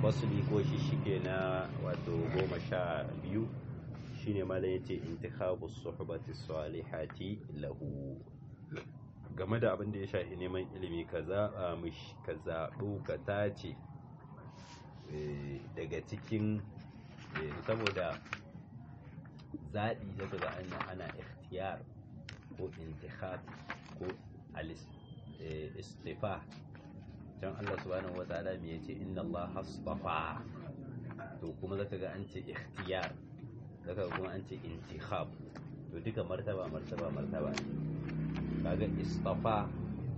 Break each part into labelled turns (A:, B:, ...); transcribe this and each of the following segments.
A: fasli ko shi shike na wato goma sha biyu shine malam yace intikhabu suhbati salihati lahu game da abin da ya shafi neman ilimi ka zaɓa mishi ka zaɓo ka tace daga cikin saboda zaɓi daga ga ana ana ikhtiyar ko intikhab ko istifa can Allah subhanahu wataala me yace inna Allah astafa to kuma zaka ga an ce ikhtiyar zaka kuma an ce intikhab to duka martaba martaba martaba kaga istafa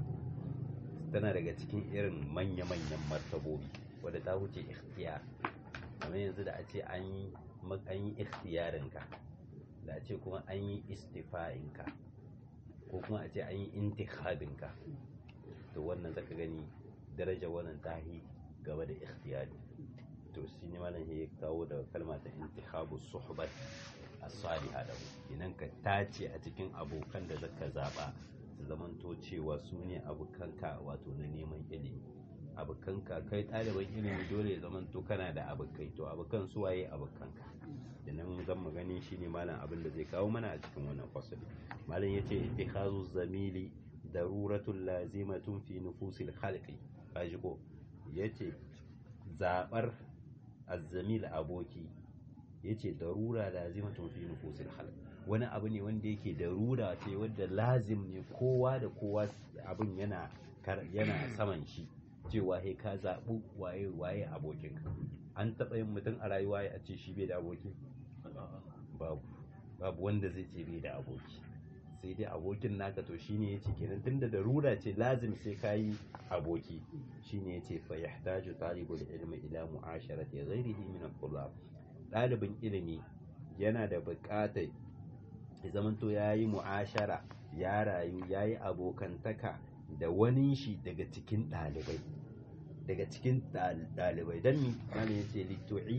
A: tana daga cikin irin manya-manyan martabobi wadda ta wuce ikhtiyar kamar yanzu da a ce an yi an yi ikhtiyarinka da a ce kuma an yi istifa'inka ko kuma a ce an yi intikhabinka to wannan zaka gani daraja wannan tahi gaba da ikhtiyari to shi ne malam ya kawo da kalma ta intikhabu suhbat as-salihah da idan ka tace a cikin abokan da zaka zaba su zamanto cewa su ne abokanka wato na neman ilimi abokanka kai ɗaliban ilimi dole ya zamanto kana da abokai to abokan su waye abokanka da nan zan magani shine malam abin da zai kawo mana a cikin wannan fasali malam yace ittikhazu zamili daruratun lazimatun fi nufusil khalqi kaji ko yace zabar azzamil aboki yace darura lazimatun fi nufusil khalq wani abu ne wanda yake darura ce wanda lazim ne kowa da kowa abin yana yana saman shi cewa he ka zaɓi waye waye abokin an taɓa yin mutum a rayuwa ya ce shi bai da aboki babu babu wanda zai ce bai da aboki sai dai abokin naka to shine yace kenan tunda darura ce lazim sai kayi aboki shine yace fa yahtaju talibul ilmi ila mu'asharati ghairihi min al-tullab dalibin ilimi yana da buƙatar ya zamanto yayi mu'ashara ya rayu yayi abokantaka da wani shi daga cikin ɗalibai daga cikin ɗalibai don mi wani ya ce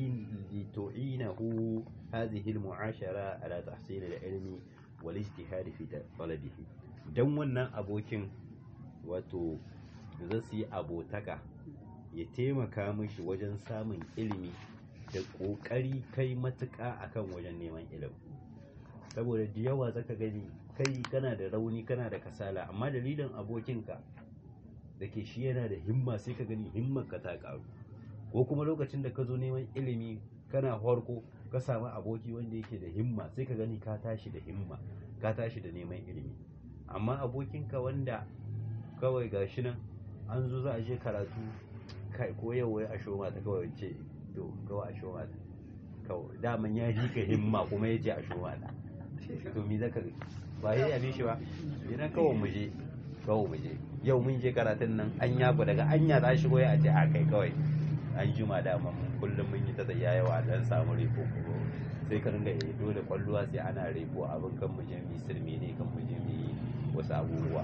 A: litu'inahu hadhihi al-mu'ashara ala tahsil al-ilmi wal ijtihad fi talabihi dan wannan abokin wato za su yi abotaka ya taimaka mishi wajen samun ilimi da ƙoƙari kai matuƙa akan wajen neman ilimi saboda da yawa zaka gani kai kana da rauni kana da kasala amma dalilin abokinka da ke shi yana da himma sai ka gani himmar ka ta karu ko kuma lokacin da ka zo neman ilimi kana farko ka samu aboki wanda yake da himma sai ka gani ka tashi da himma ka tashi da neman ilimi amma abokinka wanda kawai gashi nan an zo za a je karatu kai ko yau wai a shoma ta kawai ce to kawai a shoma ta kawai daman ya ji ka himma kuma ya ce a shoma ta to mi zaka ba ya yabe shi ba idan kawai mu je kawai mu je yau mun je karatun nan an yaku daga anya za shigo ya ce a kai kawai an juma dama kullum mun yi ta tsaya yawa dan samu reko sai ka ringa yi dole kwalluwa sai ana reko abin kan mu je mu sirme ne kan mu je mu yi wasu abubuwa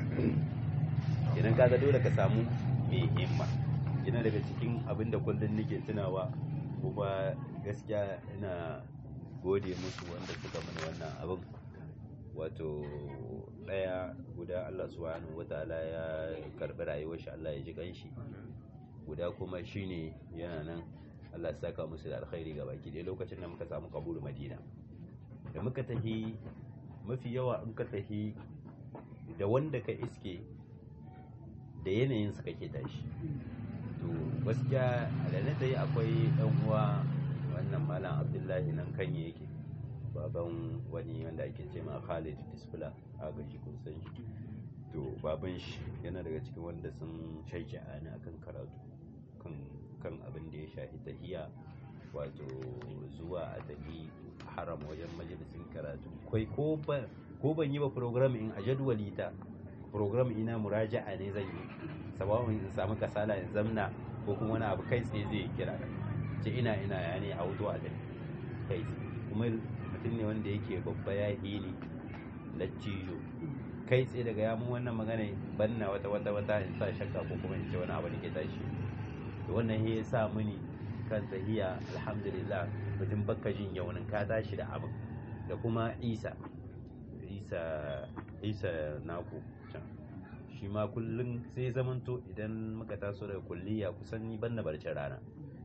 A: idan kaga dole ka samu mai himma ina daga cikin abin da kullum nake tunawa kuma gaskiya ina gode musu wanda suka mana wannan abin wato ɗaya guda Allah subhanahu wataala ya karɓi rayuwar shi Allah ya ji kanshi guda kuma shine yana nan Allah ya saka musu da alkhairi ga baki dai lokacin da muka samu kabulu Madina da muka tahi mafi yawa in ka tahi da wanda ka iske da yanayin su kake tashi to gaskiya da na tayi akwai ɗan uwa wannan malam Abdullahi nan kanye yake baban wani wanda ake ce ma Khalid Disfula a gaji kun san shi to baban shi yana daga cikin wanda sun shaija ni akan karatu kan kan abin da ya shafi tahiya wato zuwa a tafi haram wajen majalisin karatu kai ko ban ko ban yi ba program in a jadwali ta program ina muraja'a ne zan yi sabawun in samu kasala in zamna ko kuma wani abu kai tsaye zai kira ce ina ina ya ne a wuto a kai kuma mutum ne wanda yake babba ya hili laccijo kai tsaye daga ya mun wannan magana banna wata wata wata in sa shakka ko kuma in ce wani abu da ke tashi to wannan ya sa mini kan tahiya alhamdulillah mutum bakka jin yaunin ka tashi da abin da kuma isa isa isa naku can shi ma kullum sai zamanto idan muka taso daga kulliya kusan ni ban na barcin rana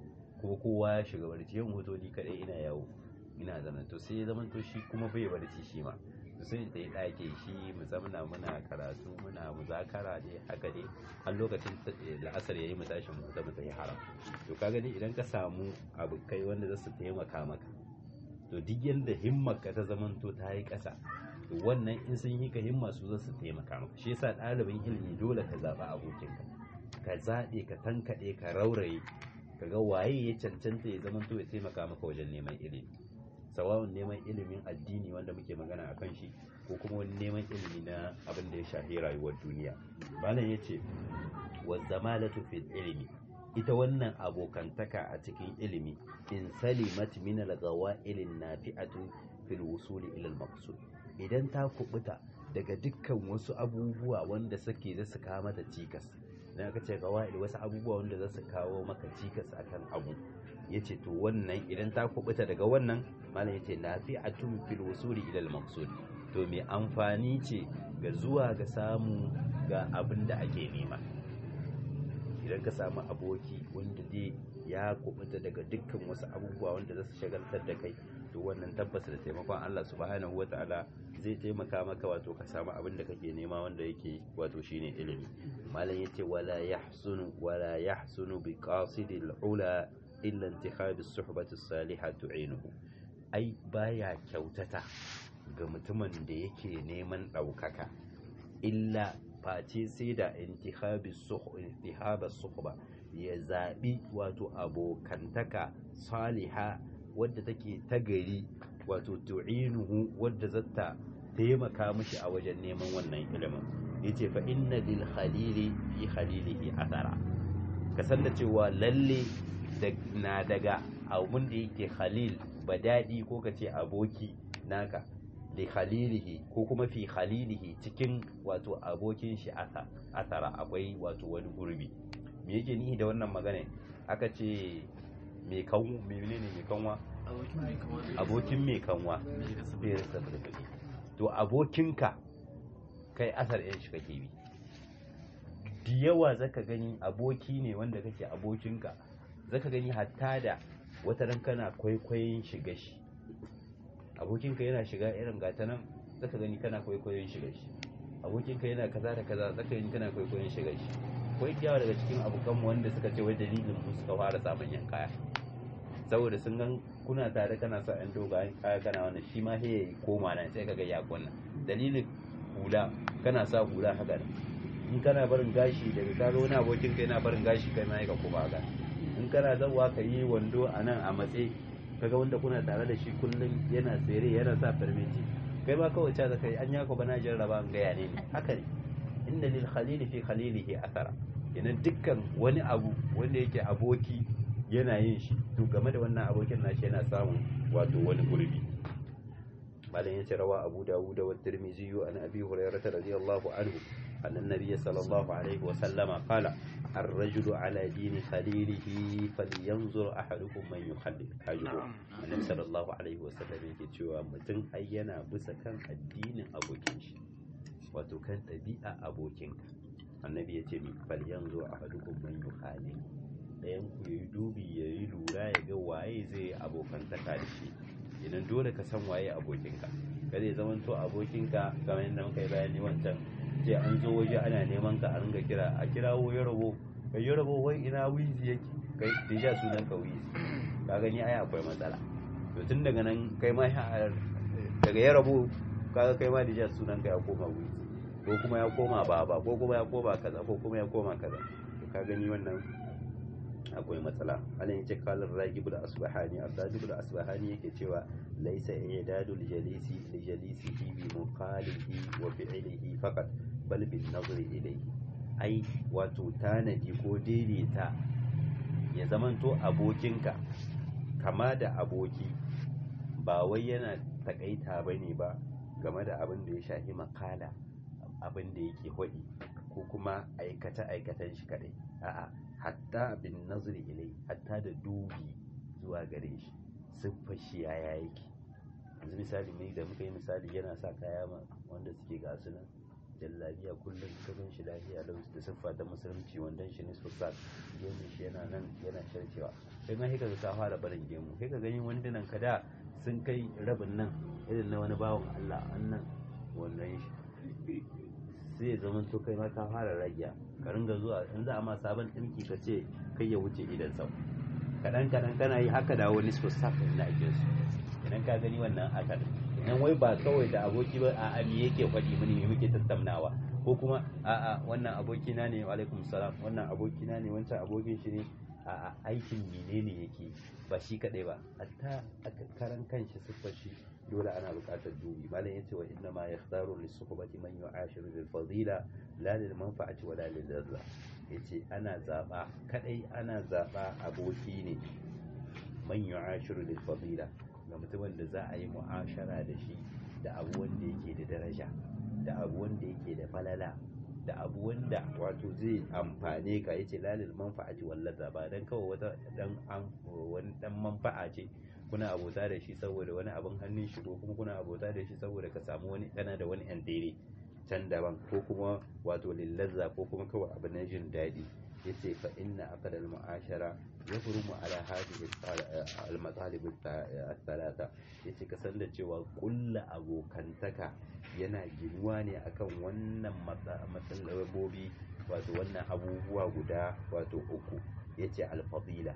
A: kuma kowa ya shiga barci yin hoto ni kadai ina yawo ina zama to sai ya zama to shi kuma bai barci shi ma to sai da ya ɗake shi mu zamana muna karatu muna muzakara ne haka ne har lokacin la'asar yayi mu tashi mu zama tayi haram to ka gani idan ka samu abu kai wanda za su taimaka maka to duk yanda himmar ka ta zamanto ta yi ƙasa to wannan in sun yi ka himma su za su taimaka maka shi yasa ɗalibin ilimi dole ka zaɓa abokinka ka zaɓe ka tankaɗe ka rauraye ka ga waye ya cancanta ya zamanto ya taimaka maka wajen neman ilimi sawa'un neman ilimin addini wanda muke magana a kan shi ko kuma wani neman ilimi na abin da ya shafi rayuwar duniya malam ya ce wa zamalatu fil ilimi ita wannan abokantaka a cikin ilimi in salimat min al-ghawa'il nafi'atu fil wusuli ila al-maqsud idan ta kubuta daga dukkan wasu abubuwa wanda suke da su kawo mata cikas na aka ce gawa'il wasu abubuwa wanda za su kawo maka cikas akan abu ya ce to wannan idan ta kubuta daga wannan malam ya ce nafi'atun fil wusuli ila al-maqsud to mai amfani ce ga zuwa ga samu ga abin da ake nema idan ka samu aboki wanda dai ya kubuta daga dukkan wasu abubuwa wanda za su shagaltar da kai to wannan tabbas da taimakon Allah subhanahu wata'ala zai taimaka maka wato ka samu abin da kake nema wanda yake wato shine ilimi malam yace wala yahsunu wala yahsunu bi qasidil ula illa intikhab as-suhbati as-salihah tu'inuhu ai baya kyautata ga mutumin da yake neman ɗaukaka illa face sai da intihabi suhba ya zaɓi wato abokantaka saliha wadda take ta gari wato tu'inuhu wadda zata taimaka mishi a wajen neman wannan ilimin yace fa inna lil khalili fi khalilihi athara ka san da cewa lalle na daga abun da yake khalil badadi ko kace aboki naka li khalilihi ko kuma fi khalilihi cikin wato abokin shi asara akwai wato wani gurbi me yake nihi da wannan magana aka ce mai kanwa menene mai kanwa abokin mai kanwa bai rasa fulfuli to abokinka kai asar yan shi kake bi da yawa zaka gani aboki ne wanda kake abokinka zaka gani hatta da wata ran kana kwaikwayon shiga shi abokinka yana shiga irin gata nan zaka gani kana kwaikwayon shiga shi abokinka yana kaza da kaza zaka gani kana kwaikwayon shiga shi akwai yawa daga cikin abokanmu wanda suka ce wai dalilin mu suka fara samun yan kaya saboda sun gan kuna tare kana sa yan dogayen kaya kana wannan shi ma sai ya koma nan sai kaga ya kunna dalilin hula kana sa hula haka nan in kana barin gashi daga kaga wani abokinka yana barin gashi kai ma ka koma haka in kana zawa ka yi wando a nan a matse kaga wanda kuna tare da shi kullum yana tsere yana sa farmeci kai ba kawai ca zaka yi an yako bana jarraba an gaya ne haka ne inda lil khalili fi khalilihi athara kenan dukkan wani abu wanda yake aboki yana yin shi to game da wannan abokin nashi yana samun wato wani gurbi malam yace rawa abu dawud wa tirmidhi an abi hurairah radiyallahu anhu أن النبي صلى الله عليه وسلم قال الرجل على دين خليله فلينظر أحدكم من يخلل حاجه النبي صلى الله عليه وسلم yake cewa mutum ai yana bisa kan addinin abokin shi wato kan ɗabi'a abokinka annabi ya ce mi falyanzu ahadukum man yukhalil ɗayan ku yayi dubi yayi lura ya ga waye zai abokantaka da shi idan dole ka san waye abokinka kada ya zama to abokinka kamar yadda muka yi bayani wancan ce an zo waje ana neman ka a ringa kira a kirawo ya rabo kai ya rabo wai ina wizi yake kai deja sunan ka wizi ka gani ai akwai matsala to tun daga nan kai ma daga ya rabo kaga kai ma deja sunan ka ya koma wizi ko kuma ya koma baba ko kuma ya koma kaza ko kuma ya koma kaza to ka gani wannan akwai matsala anan yace kalar ragibul asbahani asbahani asbahani yake cewa laysa i'dadul jalisi li jalisihi bi muqalihi wa fi'lihi faqat bal bin nazari ilayhi ai wato tanadi ko daidaita ya zamanto abokinka kama da aboki ba wai yana takaita bane ba game da abin da ya shafi makala abin da yake hudi ko kuma aikata aikatan shi kadai a'a hatta bin nazari ilai hatta da dubi zuwa gare shi siffar shi yaya yake yanzu misali mai da muka yi misali yana sa kaya wanda suke gasu nan jallabiya kullum kasan shi lafiya lau da siffa ta musulunci wandon shi ne sosai gemin shi yana nan yana sharcewa sai ma ka ka fara barin gemu sai ka gani wandunan ka da sun kai rabin nan irin na wani bawan Allah annan wannan shi sai ya zama to kai ma ka fara rage ka ringa zuwa in za a ma sabon ɗinki ka ce kai ya wuce idan sau kaɗan kaɗan kana yi haka da wani sosaf da ake su idan ka gani wannan akar idan wai ba kawai da aboki ba a ami yake faɗi mini me muke tattaunawa ko kuma a'a wannan abokina ne alaikum salam wannan abokina ne wancan abokin shi ne a aikin menene yake ba shi kadai ba hatta a karan kanshi siffar shi dole ana buƙatar dubi malam yace wa inna ma yakhtaru li suhbati man yu'ashiru bil fadila la lil manfa'ati wa la lil ladha yace ana zaba kadai ana zaba aboki ne man yu'ashiru bil fadila ga mutumin da za a yi mu'ashara da shi da abu wanda yake da daraja da abu wanda yake da falala da abu wanda wato zai amfane ka yace lalil manfa'ati wallata ba dan kawai wata dan an wani dan manfa'a ce kuna abota da shi saboda wani abin hannun shi ko kuma kuna abota da shi saboda ka samu wani kana da wani yan dare can daban ko kuma wato lillazza ko kuma kawai abu na jin daɗi yace fa inna aqdal mu'ashara yafrumu ala hadhihi al-matalib al-thalatha yace ka san da cewa kulla abokantaka yana ginuwa ne akan wannan matsalabobi wato wannan abubuwa guda wato uku yace al-fadila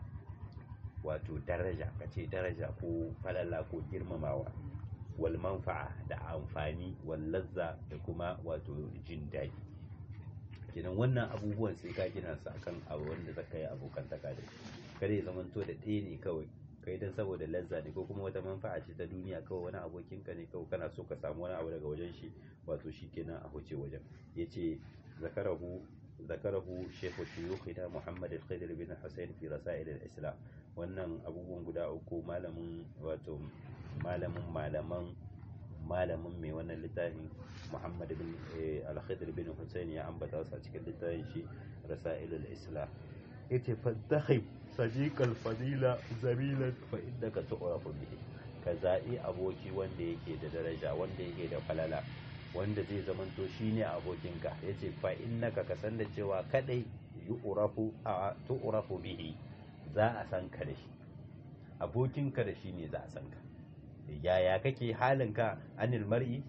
A: wato daraja kace daraja ko falala ko girmamawa wal manfa'a da amfani wal lazza da kuma wato jin daɗi kenan wannan abubuwan sai ka gina su akan abu wanda zaka yi abokantaka da shi kada ya zamanto da ɗaya ne kawai kai dan saboda lazza ne ko kuma wata manfa'a ce ta duniya kawai wani abokin ka ne kawai kana so ka samu wani abu daga wajen shi wato shi kenan a huce wajen yace zakarahu zakarahu shaykhu shuyukhina Muhammad al-Khidr bin Hussein fi rasail al-Islam wannan abubuwan guda uku malamin wato malamin malaman malamin mai wannan littafin Muhammad bin al-Khidr bin Hussein ya ambata su a cikin littafin shi rasail al-Islam yace fadakhib sadiq al-fadila zamilan fa innaka tu'rafu bihi ka za'i aboki wanda yake da daraja wanda yake da falala wanda zai zamanto shine abokinka yace fa innaka ka san da cewa kadai yu'rafu a tu'rafu bihi za a san ka da shi abokinka da shi ne za a san ka yaya kake halinka anil mar'i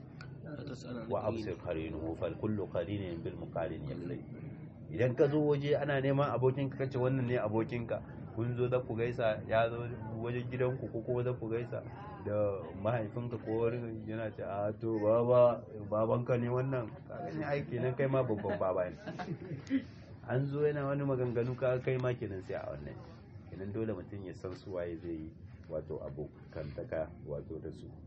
A: wa absir qarinuhu fal kullu qarinin bil muqarin yaqli idan ka zo waje ana neman abokinka kace wannan ne abokinka kun zo za ku gaisa ya zo wajen gidanku ko kuma za ku gaisa da mahaifinka ko wani yana ce a to baba babanka ne wannan kaga ne aiki nan kai ma babban baba ne an zo yana wani maganganu ka kai ma kenan sai a wannan kenan dole mutum ya san su waye zai yi wato abokantaka wato da su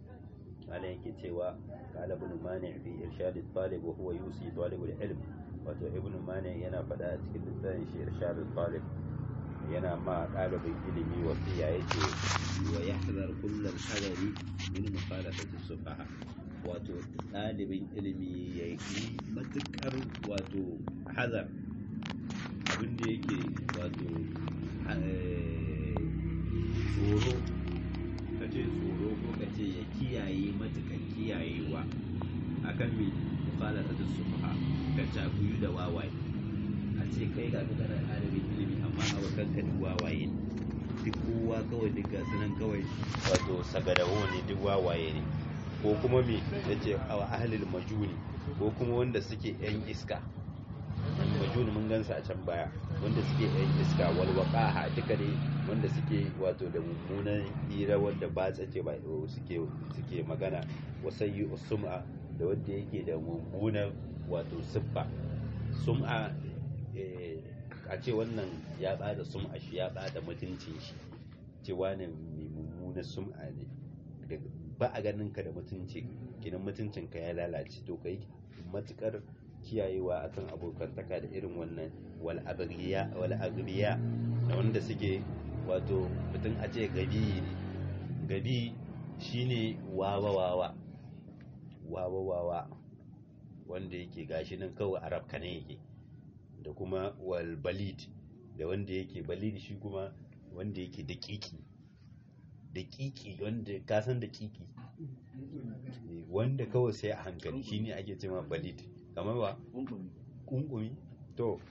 A: ana yake cewa qala ibn mani fi irshad at-talib wa huwa yusi talib al-ilm wato ibn mani yana faɗa a cikin littafin shi irshad at-talib yana ma ɗalibin ilimi wasiya yace wa yahdhar kullal hadari min mukhalafati sufaha wato ɗalibin ilimi ya yi matuƙar wato hazar abin da yake wato tsoro ka ce tsoro ko ka ce ya kiyaye matuƙar kiyayewa akan mai mukhalafati sufaha ka cakuyu da wawaye a ce kai ga kana ɗalibin ilimi amma abokanka duk wawaye ne duk kowa kawai duk gasu nan kawai wato sagadawo ne duk wawaye ne ko kuma me ya ce a ahalil majuni ko kuma wanda suke yan iska majuni mun gansa a can baya wanda suke yan iska walwaqaha duka ne wanda suke wato da mummunan hira wanda ba tsace ba suke suke magana wasayyi sum'a da wanda yake da mummunan wato siffa sum'a a ce wannan ya bada sum'a shi ya bada mutuncin shi cewa ne mai mummunan sum'a ne ba a ganin ka da mutunci kinan mutuncin ka ya lalace to kai matukar kiyayewa akan abokantaka da irin wannan wal agriya wal agriya da wanda suke wato mutum a ce gabi ne gabi shine wawa wawa wawa wawa wanda yake gashi nan kawai arab ne yake da kuma wal balid da wanda yake balid shi kuma wanda yake daƙiƙi daƙiƙi wanda ka san daƙiƙi wanda kawai sai a hankali shine ake cewa balid kamar ba kunkumi to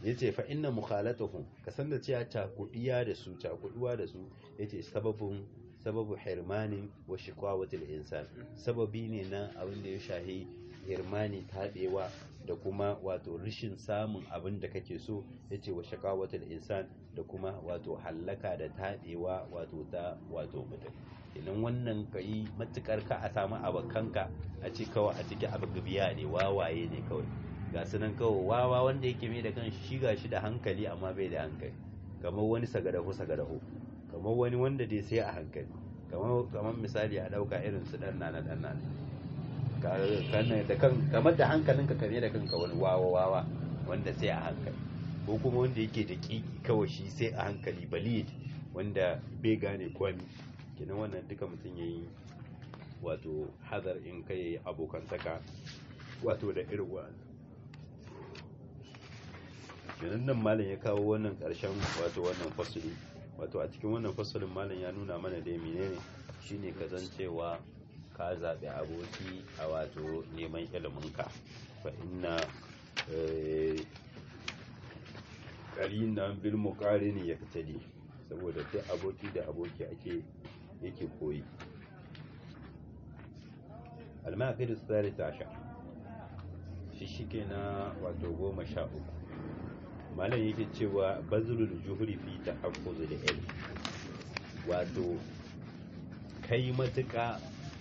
A: yace fa inna mukhalatuhum ka san da cewa cakudiya da su cakuduwa da su yace sababun sababu hirmani wa shiqawatil insan sababi ne na abin da ya shahi hirmani tabewa da kuma wato rishin samun abin da kake so yace wa shiqawatil insan da kuma wato hallaka da tabewa wato ta wato mutum idan wannan kai matukar ka a samu abakanka a ce kawai a cikin abu gabiya ne wawaye ne kawai ga su nan kawai wawa wanda yake mai da kan shi ga shi da hankali amma bai da hankali kamar wani sagadahu sagadahu kamar wani wanda dai sai a hankali kamar misali a dauka irin su dan nana dan nana da kan kamar da hankalinka kame da kanka wani wawa wawa wanda sai a hankali ko kuma wanda yake da kiki kawai shi sai a hankali balid wanda bai gane kwami kenan wannan duka mutum yayi wato hazar in kai abokantaka wato da irin wa'annan kenan nan malam ya kawo wannan karshen wato wannan fasuli wato a cikin wannan fasulin malam ya nuna mana dai menene shine kazancewa ka zaɓi aboki a wato neman iliminka fa inna qarina bil muqarini yaktadi saboda duk aboki da aboki ake yake koyi al-maqidu tsarita sha shi shike na wato goma sha uku malam yake cewa bazulul juhri fi tahaffuzul ilm wato kai matuƙa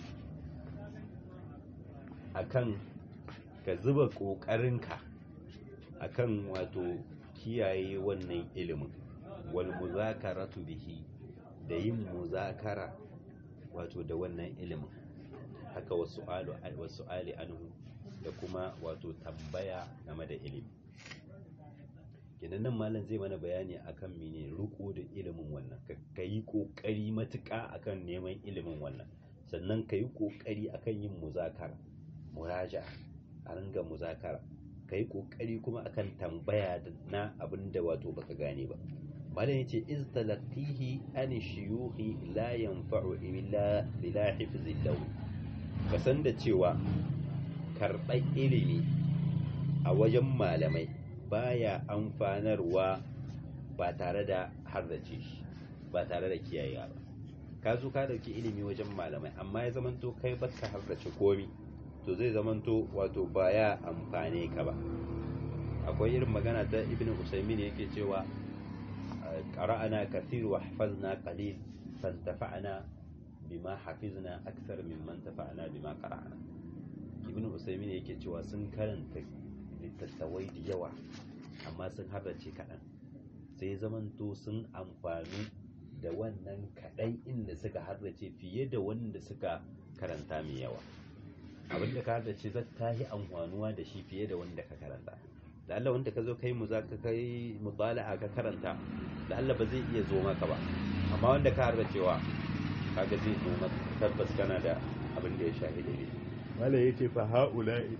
A: akan ka zuba ƙoƙarinka akan wato kiyaye wannan ilimin wal muzakaratu bihi da yin muzakara wato da wannan ilimin haka wasu alu wasu ali anhu da kuma wato tambaya game da ilimi kenan nan malam zai mana bayani akan mene riko da ilimin wannan ka yi kokari matuƙa akan neman ilimin wannan sannan ka yi kokari akan yin muzakara muraja a ringa muzakara ka yi kokari kuma akan tambaya na abin da wato baka gane ba malam yace iz talaqihi an shuyukhi la yanfa'u illa bila hifzi law ka san da cewa karɓar ilimi a wajen malamai baya amfanarwa ba tare da hardace shi ba tare da kiyayewa ba ka zo ka dauki ilimi wajen malamai amma ya zamanto kai baka hardace komi to zai zamanto wato baya amfane ka ba akwai irin magana ta ibn usaimin yake cewa qara'ana kathir wa hafazna qalil fantafa'na bima hafizna akthar mimman tafa'na bima qara'na ibn usaimin yake cewa sun karanta littattafai da yawa amma sun harrace kaɗan sai zamanto sun amfani da wannan kaɗan inda suka harrace fiye da wanda suka karanta mai yawa abinda ka harrace zai ta yi amfanuwa da shi fiye da wanda ka karanta da Allah wanda ka zo kai mu za ka kai mutala'a ka karanta da Allah ba zai iya zo maka ba amma wanda ka harracewa kaga zai zo maka tabbas kana da abin da ya shahida ne wala yace fa haula'i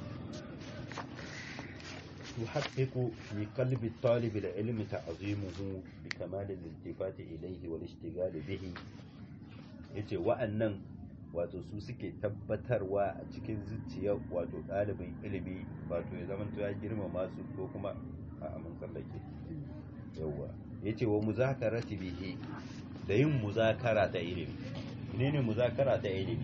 A: يحقق في قلب الطالب العلم تعظيمه بكمال الالتفات إليه والاشتغال به yace wa'annan wato su suke tabbatarwa a cikin zuciyar wato ɗalibin ilimi wato ya zama ya girmama su ko kuma a amin tsallake yawwa yace wa muzakarati bihi da yin muzakara ta ilimi menene muzakara ta ilimi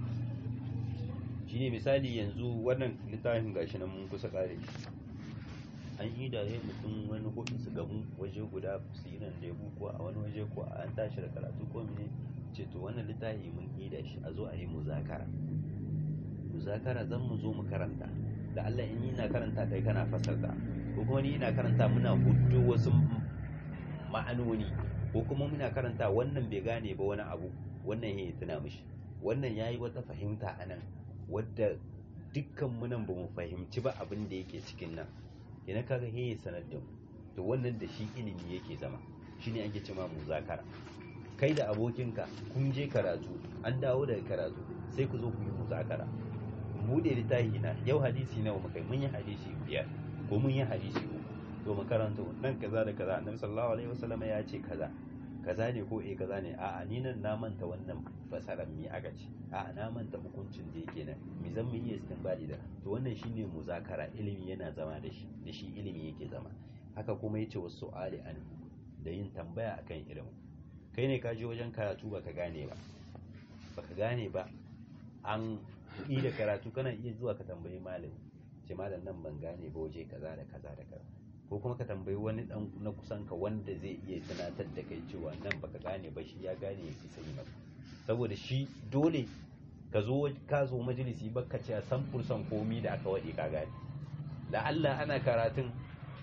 A: shine misali yanzu wannan littafin gashi nan mun kusa kare shi an yi da mutum wani hudu su gamu waje guda su yi nan lebu ko a wani waje ko a an tashi da karatu ko mene ce to wannan littafi mun yi da shi a zo a yi muzakara muzakara zan mu zo mu karanta da Allah in yi na karanta kai kana fasarta ko kuma ni ina karanta muna hudu wasu ma'anoni ko kuma muna karanta wannan bai gane ba wani abu wannan ya tuna mishi wannan yayi wata fahimta anan wadda dukkan munan ba mu fahimci ba abin da yake cikin nan idan kaga he sanar da mu to wannan da shi ilimi yake zama shine ake cewa muzakara kai da abokinka kun je karatu an dawo daga karatu sai ku zo ku yi muzakara mu da littafi na yau hadisi nawa muka mun yi hadisi biyar ko mun yi hadisi uku to mu karanta nan kaza da kaza annabi sallallahu alaihi wasallam ya ce kaza kaza ne ko eh kaza ne a'a ni nan na manta wannan fasaran mi aka ce a'a na manta hukuncin da yake nan mi zan mu iya istinbadi da to wannan shine muzakara ilimi yana zama da shi da shi ilimi yake zama haka kuma yace wasu ali an da yin tambaya akan ilimin kai ne ka je wajen karatu baka gane ba baka gane ba an yi da karatu kana iya zuwa ka tambayi malami ce malam nan ban gane ba waje kaza da kaza da kaza ko kuma ka tambayi wani dan na kusan ka wanda zai iya tunatar da kai cewa nan baka gane ba shi ya gane ya fi sani maka saboda shi dole ka zo ka zo majalisi baka ce san fursan komi da aka waɗe ka gane da Allah ana karatun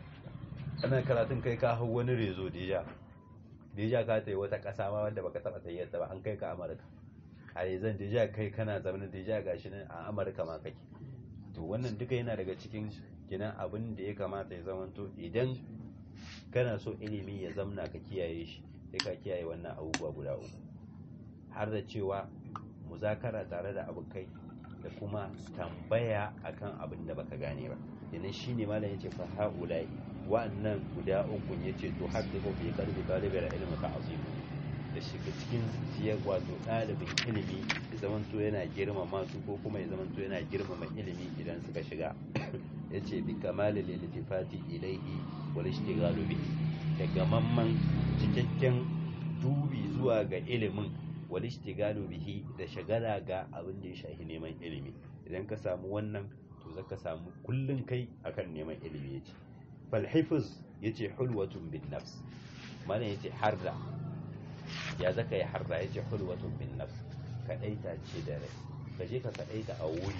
A: ana karatun kai ka hau wani rezo deja deja ka ta yi wata ƙasa ma wanda baka taɓa tayyata ba an kai ka Amurka a zan deja kai kana zamanin deja gashi nan a Amurka ma kake to wannan duka yana daga cikin kinan abin da ya kamata ya zamanto idan kana so ilimi ya zamna ka kiyaye shi sai ka kiyaye wannan abubuwa guda uku har da cewa muzakara tare da abokai da kuma tambaya akan abin da baka gane ba idan shine malam yace fa haula'i wa'annan guda uku yace to haddiqu bi qalbi talibil ilmi ta'zim da shiga cikin zuciyar wato ɗalibin ilimi ya zamanto yana girmama su ko kuma ya zamanto yana girmama ilimi idan suka shiga ya ce bi kamali lilitifati ilaihi wal ishtighalu bihi da gamamman cikakken dubi zuwa ga ilimin wal ishtighalu bihi da shagala ga abin da ya shafi neman ilimi idan ka samu wannan to zaka samu kullun kai akan neman ilimi yace fal hifz yace hulwatun bin nafs mana yace harda ya zaka yi harda yace hulwatun bin nafs kadaita ce da rai ka je ka kadaita a wuri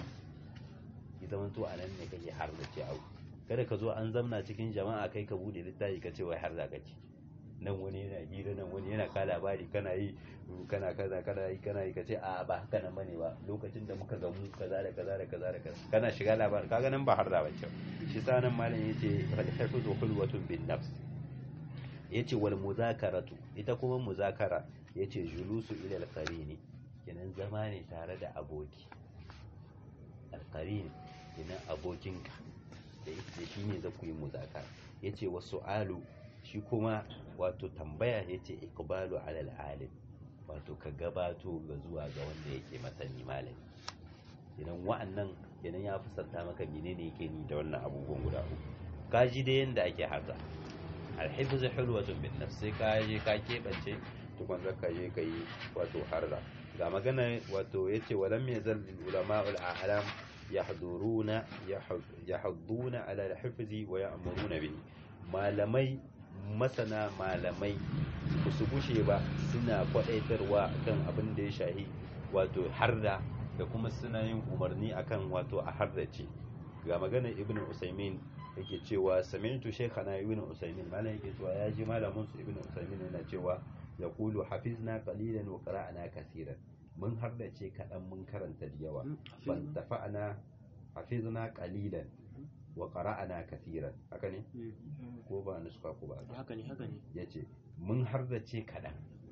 A: ya zama to a nan ne kake har da ce au kada ka zo an zamna cikin jama'a kai ka bude littafi ka ce wai har da kake nan wani yana hira nan wani yana ka labari kana yi kana kaza kana yi kana yi ka ce a ba haka nan bane ba lokacin da muka gamu kaza da kaza da kaza da kaza kana shiga labarin kaga nan ba har da bace shi sa nan malam yace fal hafizu hulwatun bin nafs yace wal muzakaratu ita kuma muzakara yace julusu ila al-qarini kenan zama ne tare da aboki alƙarin kenan abokinka da ita shi ne za ku yi muzakara ya ce wasu alu shi kuma wato tambaya ya ce ikbalu alal alim wato ka gabato ga zuwa ga wanda yake masani malami kenan wa'annan kenan ya fusanta maka menene yake ni da wannan abubuwan guda uku ka ji da yanda ake harza alhifz hulwatun bin nafs sai ka je ka kebance tukun zaka je ka yi wato harza ga magana wato yace walam yazal ulama'ul a'lam yahduruna yahduna ala al-hifzi wa ya'muruna bihi malamai masana malamai su bushe ba suna kwadaitarwa kan abin da ya shahi wato harda da kuma suna yin umarni akan wato a hardace ga magana ibnu usaimin yake cewa sami'tu shaykhana ibnu usaimin malam yake cewa ya ji malamin su ibnu usaimin yana cewa yaqulu hafizna qalilan wa qara'na kaseeran mun hardace kaɗan mun karanta da yawa ban tafa'ana hafizna qalilan wa qara'ana kaseeran haka ne ko ba nuska ko ba
B: haka ne haka ne
A: yace mun hardace kaɗan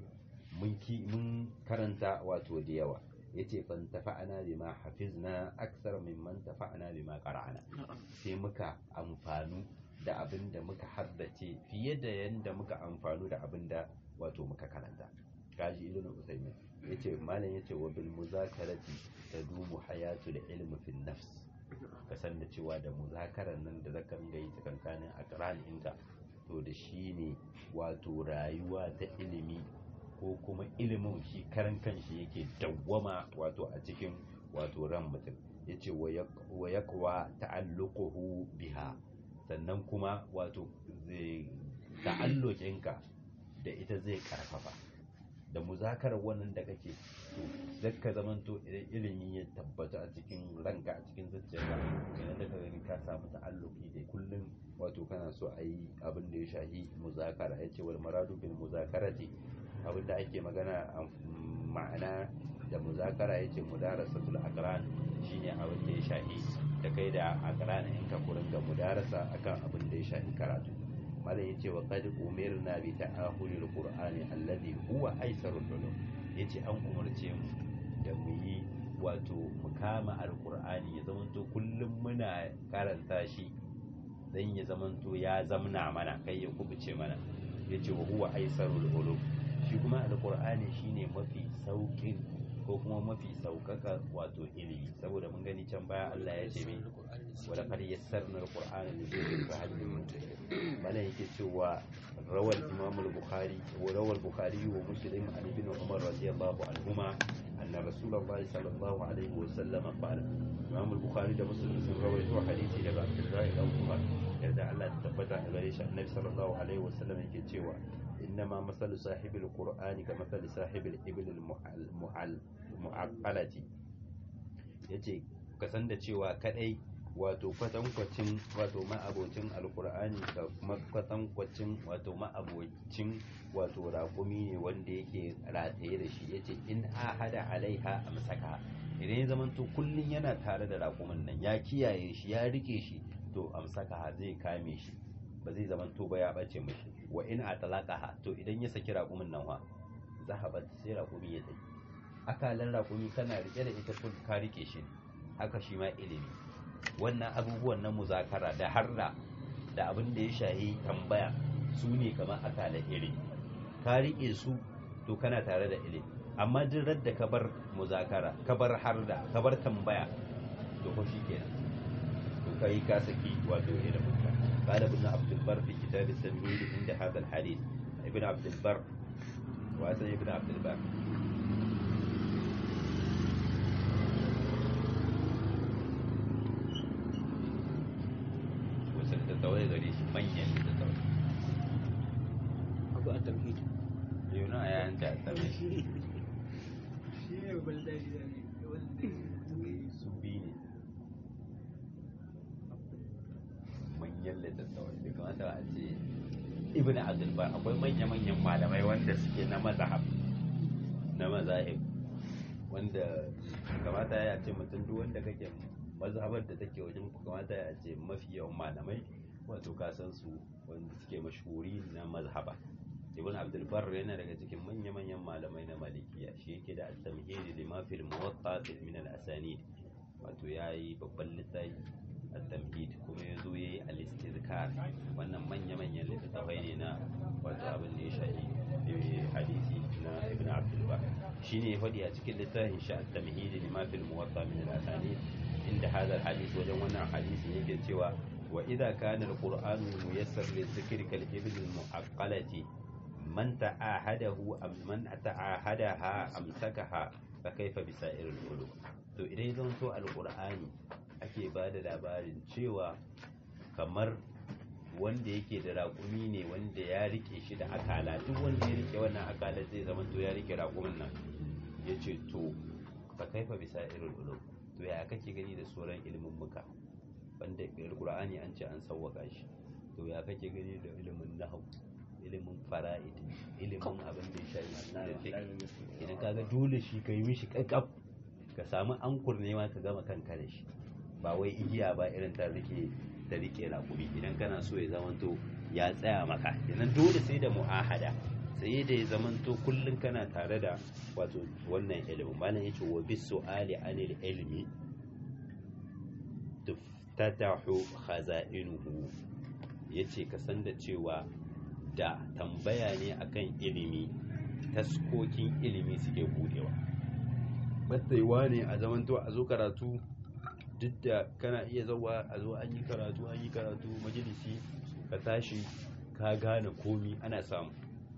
A: mun ki mun karanta wato da yawa yace ban tafa'ana bima hafizna aksar mimman tafa'ana bima qara'ana sai muka amfanu da abin da muka haddace fiye da yanda muka amfanu da abin da wato muka karanta kaji ibn usaymin yace malam yace wa bil muzakarati tadumu hayatul ilmi fi nafs ka san da cewa da muzakarar nan da zaka ringa yi tsakankanin aqran inka to da shi ne wato rayuwa ta ilimi ko kuma ilimin shi karan kanshi yake dawwama wato a cikin wato ran mutum yace wa yaqwa ta'alluquhu biha sannan kuma wato zai ta'alluqinka da ita zai karfafa da muzakarar wannan da kake to zakka zamanto idan ilimi ya tabbata a cikin ranka a cikin zuciyarka idan da ka gani ka samu ta'alluki da kullum wato kana so a yi abin da ya shahi muzakara ya ce wal maradu bil muzakarati abin da ake magana a ma'ana da muzakara ya ce mudarasatul aqran shine abin da ya shahi da kai da aqran in ka kurin ga mudarasa akan abin da ya shahi karatu malam yace wa qad umirna bi ta'ahulil qur'ani alladhi huwa aisarul ulum yace an umarce mu da mu yi wato mu kama alqur'ani ya zamanto kullum muna karanta shi dan ya zamanto ya zamna mana kai ya kubuce mana yace wa huwa aisarul ulum shi kuma alqur'ani shine mafi saukin ko kuma mafi saukaka wato ilimi saboda mun gani can baya Allah ya ce mai wala qad yassarna alqur'ana lidhikri fa hal min muddakir bana yake cewa rawal imam al-bukhari wa rawal bukhari wa muslim an ibn umar radiyallahu anhuma anna rasulullah sallallahu alaihi wa sallam qala imam al-bukhari da muslim sun rawaito hadisi daga abdullahi ibn umar yadda Allah ta tabbata a gare shi annabi sallallahu alaihi wa sallam yake cewa إنما مثل صاحب القرآن كمثل صاحب الإبل المعقلة yace ka san da cewa kadai wato kwatankwacin wato ma'abocin alkur'ani da kuma kwatankwacin wato ma'abocin wato raƙumi ne wanda yake rataye da shi yace in ahada alaiha amsaka idan ya zamanto kullun yana tare da raƙumin nan ya kiyaye shi ya rike shi to amsaka zai kame shi ba zai zamanto ba ya bace mishi wa in atalaqaha to idan ya saki raƙumin nan wa zahabat sai raƙumi ya tafi akalan raƙumi kana rike da ita kun ka rike shi haka shi ma ilimi wannan abubuwan na muzakara da harda da abin da ya shahi tambaya su ne kamar akalan ilimi ka rike su to kana tare da ilimi amma duk da ka bar muzakara ka bar harda ka bar tambaya to ko shi kenan to kai ka saki wato ilimin ka قال ابن عبد البر في كتاب التمهيد عند هذا الحديث ابن عبد البر وأسن ابن عبد البر وسن تتوي غريش من يلي تتوي
B: أبو التمهيد
A: يونا يا أنت التمهيد سبيني manyan littattafai da kamata a ce ibn abdulbar akwai manya-manyan malamai wanda suke na mazahab na mazahib wanda kamata ya ce mutum duk wanda kake mazhabar da take wajen kamata ya ce mafi yawan malamai wato kasan su wanda suke mashhuri na mazhaba ibn abdulbar yana daga cikin manya-manyan malamai na malikiya shi yake da at-tamhid lima fil muwatta min al-asanid wato yayi babban littafi at-tamhid kuma yazo yayi al-istizkar wannan manya-manyan littattafai ne na wato abin da ya shafi hadisi na ibn abdul bar shine ya faɗi a cikin littafin shi at-tamhid lima fil muwatta min al-asanid inda hadha al-hadith wajen wannan hadisi yake cewa wa idha kana al-qur'anu muyassar li-dhikri kal-ibn al-mu'aqqalati man ta'ahadahu am man ta'ahadaha amsakaha fa kaifa bisa'ir al-ulum to idan zan so al-qur'ani ake ba da labarin cewa kamar wanda yake da raƙumi ne wanda ya rike shi da akala duk wanda ya rike wannan akala zai zama to ya rike raƙumin nan ya ce to fa kaifa bisa irin ulum to ya kake gani da sauran ilimin muka wanda alqur'ani an ce an sawwaka shi to ya kake gani da ilimin nahwu ilimin fara'id ilimin abin da ya shafi idan kaga dole shi kai mishi kakkaf ka samu ankur ne ma ka gama kanka da shi ba wai igiya ba irin ta rike ta rike raƙumi idan kana so ya zamanto ya tsaya maka idan dole sai da mu'ahada sai da ya zamanto kullum kana tare da wato wannan ilimin malam yace wa bis su'ali anil ilmi tuftatahu khaza'inuhu yace ka san da cewa da tambaya ne akan ilimi taskokin ilimi suke budewa battaiwa ne a zamanto a zo karatu duk da kana iya zauwa a zo an yi karatu an yi karatu majalisi ka tashi ka gane komi ana samu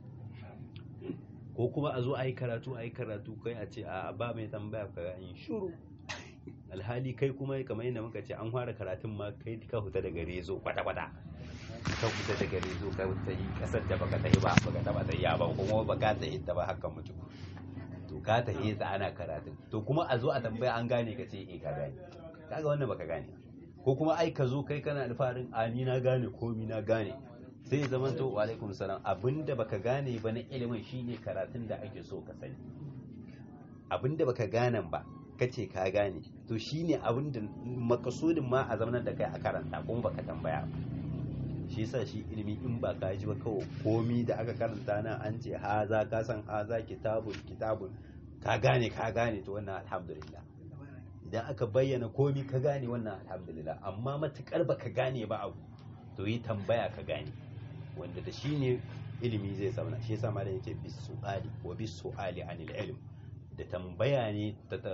A: ko kuma a zo a yi karatu a yi karatu kai a ce a ba mai tambaya ka an yi shuru alhali kai kuma kamar yadda muka ce an fara karatun ma kai ka huta daga rezo kwata-kwata ka huta daga rezo ka huta yi kasar da baka ta yi ba baka taba ta yi ba kuma baka ta yi ta ba haka mutu to ka ta yi ana karatun to kuma a zo a tambaya an gane ka ce eh ka gane kaga wannan baka gane ko kuma ai ka zo kai kana alfarin a ni na gane komi na gane sai ya zama to wa alaikum salam abinda baka gane ba na ilimin shine karatun da ake so ka sani abinda baka gane ba kace ka gane to shine abinda makasudin ma a zamanar da kai a karanta kuma baka tambaya ba shi yasa shi ilimi in ba ka ji ba kawai komi da aka karanta nan an ce haza ka san haza kitabun kitabun ka gane ka gane to wannan alhamdulillah idan aka bayyana komi ka gane wannan alhamdulillah amma matukar ba ka gane ba abu to yi tambaya ka gane wanda da shi ne ilimi zai zauna shi yasa malam yake bis su'ali wa bis su'ali anil ilm da tambaya ne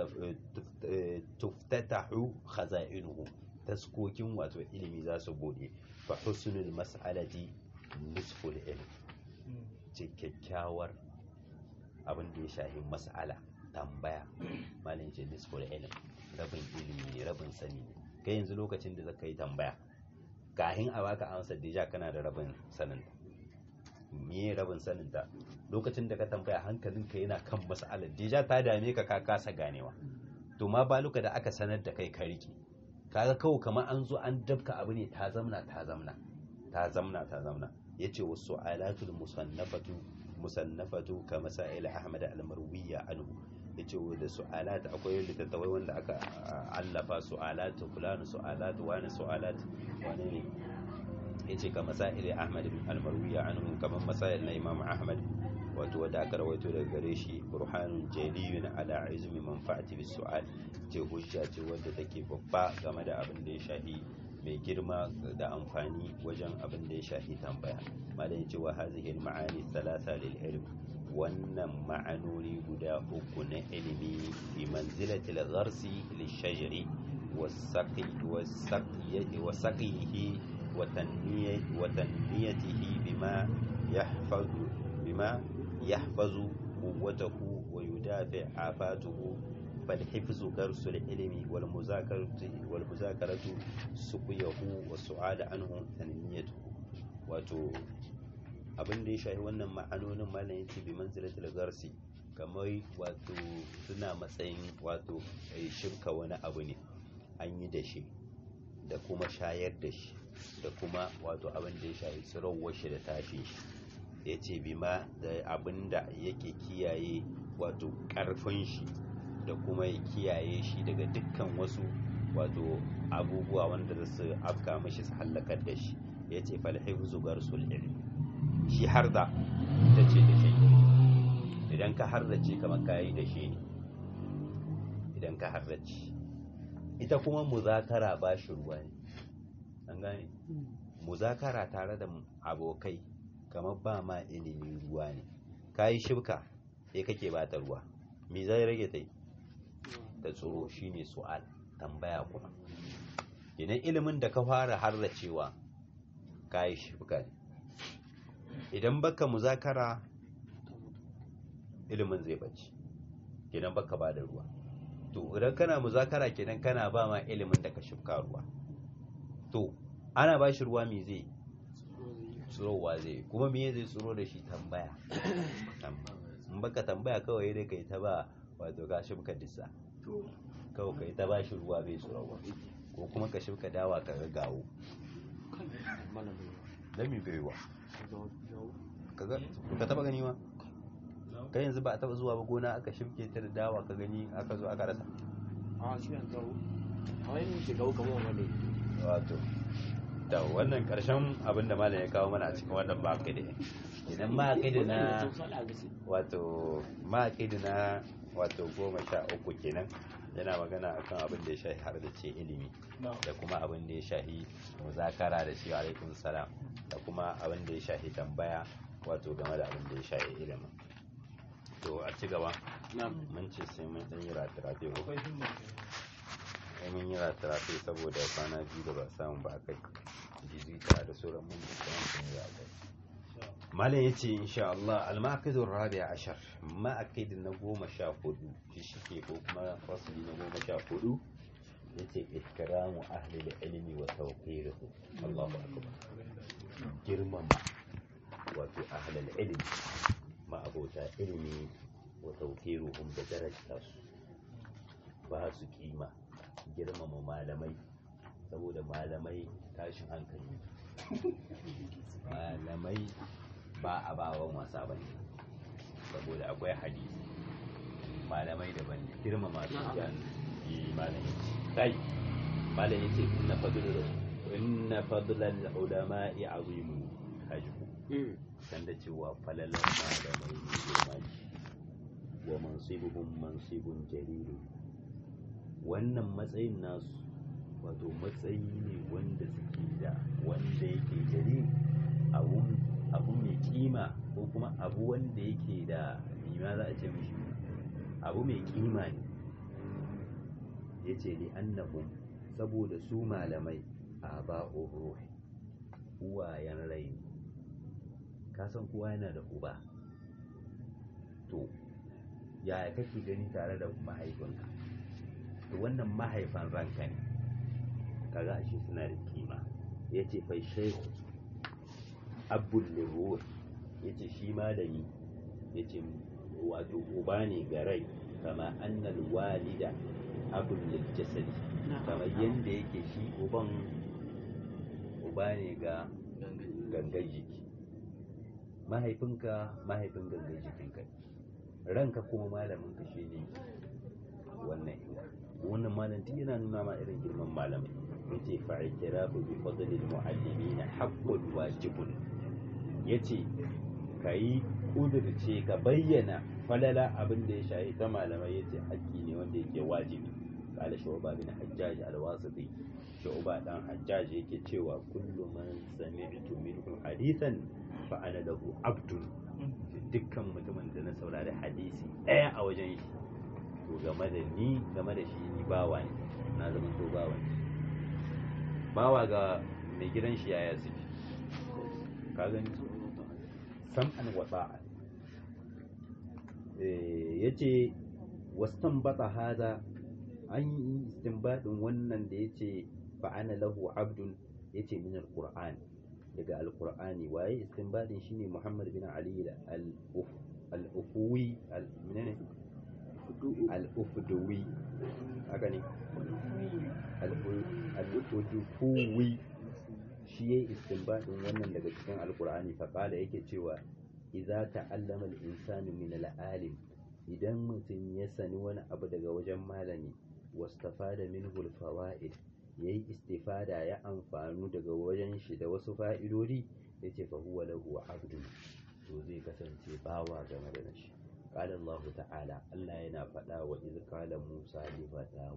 A: tuftatahu khaza'inuhu taskokin wato ilimi za su bude fa husnul mas'alati nisful ilm ce kyakkyawar abin da ya shahi mas'ala tambaya malin ce nisful ilm rabin ilimi ne rabin sani ne kai yanzu lokacin da zaka yi tambaya kahin a baka amsar da kana da rabin sanin me rabin sanin ta lokacin da ka tambaya hankalinka yana kan mas'alar deja ta dame ka ka kasa ganewa to ma baluka da aka sanar da kai ka rike kaga kawai kamar an zo an dabka abu ne ta zamna ta zamna ta zamna ta zamna yace wasu alatul musannafatu musannafatu ka masail ahmad al-marwiya anhu yace da su'alat akwai littattafai wanda aka allafa su'alat fulani su'alat wani su'alat wani ne yace ka masail ahmad al-marwiya anhu kamar masail na imam ahmad wato wadda aka rawaito daga gare shi burhanun jaliyun ala izmi manfa'ati bis su'al ce hujja ce wadda take babba game da abin da ya shahi mai girma da amfani wajen abin da ya shahi tambaya malam ya ce wa hazihi ma'ani thalatha lil ilm wannan ma'anoni guda uku na ilimi fi manzilati al-gharsi lishajari wasaqihi wa tanniyatihi bima yahfazu bima يحفظ قوته ويدافع آفاته فالحفظ درس العلم والمذاكرة والمذاكرة سقيه والسؤال عنه تنميته wato abin da ya shafi wannan ma'anonin malam yace bi manzilatul garsi kamar wato suna matsayin wato shirka wani abu ne an yi da shi da kuma shayar da shi da kuma wato abin da ya shafi tsirowar shi da tashin shi ya ce bima da abin da yake kiyaye wato ƙarfin shi da kuma ya kiyaye shi daga dukkan wasu wato abubuwa wanda za su afka mashi su hallakar da shi ya ce falhifu zugar ilmi shi har da ita ce da shi idan ka harrace kamar kayi da shi ne idan ka harrace ita kuma muzakara ba shi ruwa ne an gane muzakara tare da abokai kamar ba ma ilimi ruwa ne ka yi shibka sai kake ba ta ruwa me zai rage ta yi ta tsoro shine su'al tambaya kuma idan ilimin da ka fara harracewa ka yi shibka ne idan baka muzakara ilimin zai bace idan baka ba da ruwa to idan kana muzakara kenan kana ba ma ilimin da ka shibka ruwa to ana ba shi ruwa me zai tsirowa zai kuma me zai tsiro da shi tambaya in baka tambaya kawai dai kai ta ba wato ka shibka dissa kawai kai ta ba shi ruwa bai tsirowa ko kuma ka shibka dawa ka ga gawo dan mi baiwa kaga ka taba gani ma kai yanzu ba a taba zuwa ba gona aka shibke ta da dawa ka gani aka zo aka rasa
B: a shi an gawo a wani shi gawo kamar wani
A: wato da wannan karshen abin da malam ya kawo mana a cikin wannan maƙidi idan maƙidi na wato maƙidi na wato goma sha uku kenan yana magana akan abin da ya shahi har da ce ilimi da kuma abin da ya shahi muzakara da shi alaikum salam da kuma abin da ya shahi tambaya wato game da abin da ya shahi ilimin to a ci gaba mun ce sai mun ɗan yi ratirafe ko mun yi ratirafe saboda kwana biyu da ba samu ba kai jizita da sauran mun da sun yi kai malam ya ce insha Allah al-ma'aqidun rabi'a ashar ma'aqidin na goma sha hudu shi shike ko kuma fasli na goma sha hudu yace ikramu ahli al-ilmi wa tawqiruhu Allahu akbar girmama wato ahli al-ilmi ma abota ilmi wa tawqiruhum da darajta su ba su kima girmama malamai saboda malamai tashin hankali malamai ba a bawan wasa ba ne saboda akwai hadisi malamai daban ne girmama su yan yi malami kai malami ce inna fadlul inna fadlal ulama'i azimu hajju san da cewa falalan malamai ne girma wa mansibuhum mansibun jalilu wannan matsayin nasu wato matsayi ne wanda suke da wanda yake jari abu mai kima ko kuma abu wanda yake da ma za a ce mishi abu mai kima ne yace li annahum saboda su malamai aba'ur ruhi uwayen rai ne ka san kowa yana da uba to yaya kake gani tare da mahaifinka to wannan mahaifan ranka ne kaga ashe suna da kima yace fa shaykh abul liruh yace shi malami yace wato uba ne ga rai kama annal walida abul lil jasadi kamar yanda yake shi uban uba ne ga gangan jiki mahaifinka mahaifin gangan jikinka ranka kuma malaminka shi ne wannan inga wannan malam tun yana nuna ma irin girman malamai yace fa i'tirafu bi fadlil muallimin haqqun wajibun yace kai kudurce ka bayyana falala abin da ya shahi ta malamai yace haƙƙi ne wanda yake wajibi qala shu'ba bin hajjaj al-wasiti shu'ba dan hajjaj yake cewa kullu man sami'tu minhu hadithan fa ana lahu abdun dukkan mutumin da na saurari hadisi ɗaya a wajen shi to game da ni game da shi ni bawa ne na zama to bawa ne bawa ga mai gidan shi yaya suke ka gani sam'an wa ta'a ya ce wastan bata hada an yi istinbadin wannan da ya ce fa'ana lahu abdun ya ce min alqur'ani daga alqur'ani waye istinbadin shine muhammad bin ali al-ufuwi al-menene al-ufduwi haka ne al-ufduwi shi yayi istinbadin wannan daga cikin alqur'ani fa qala yake cewa idza ta'allama al-insanu min al-alim idan mutum ya sani wani abu daga wajen malami wastafada minhu al-fawaid yayi istifada ya amfanu daga wajen shi da wasu fa'idodi yace fa huwa lahu abdun to zai kasance bawa game da shi qala Allah ta'ala Allah yana faɗa wa iz qala Musa li fatahu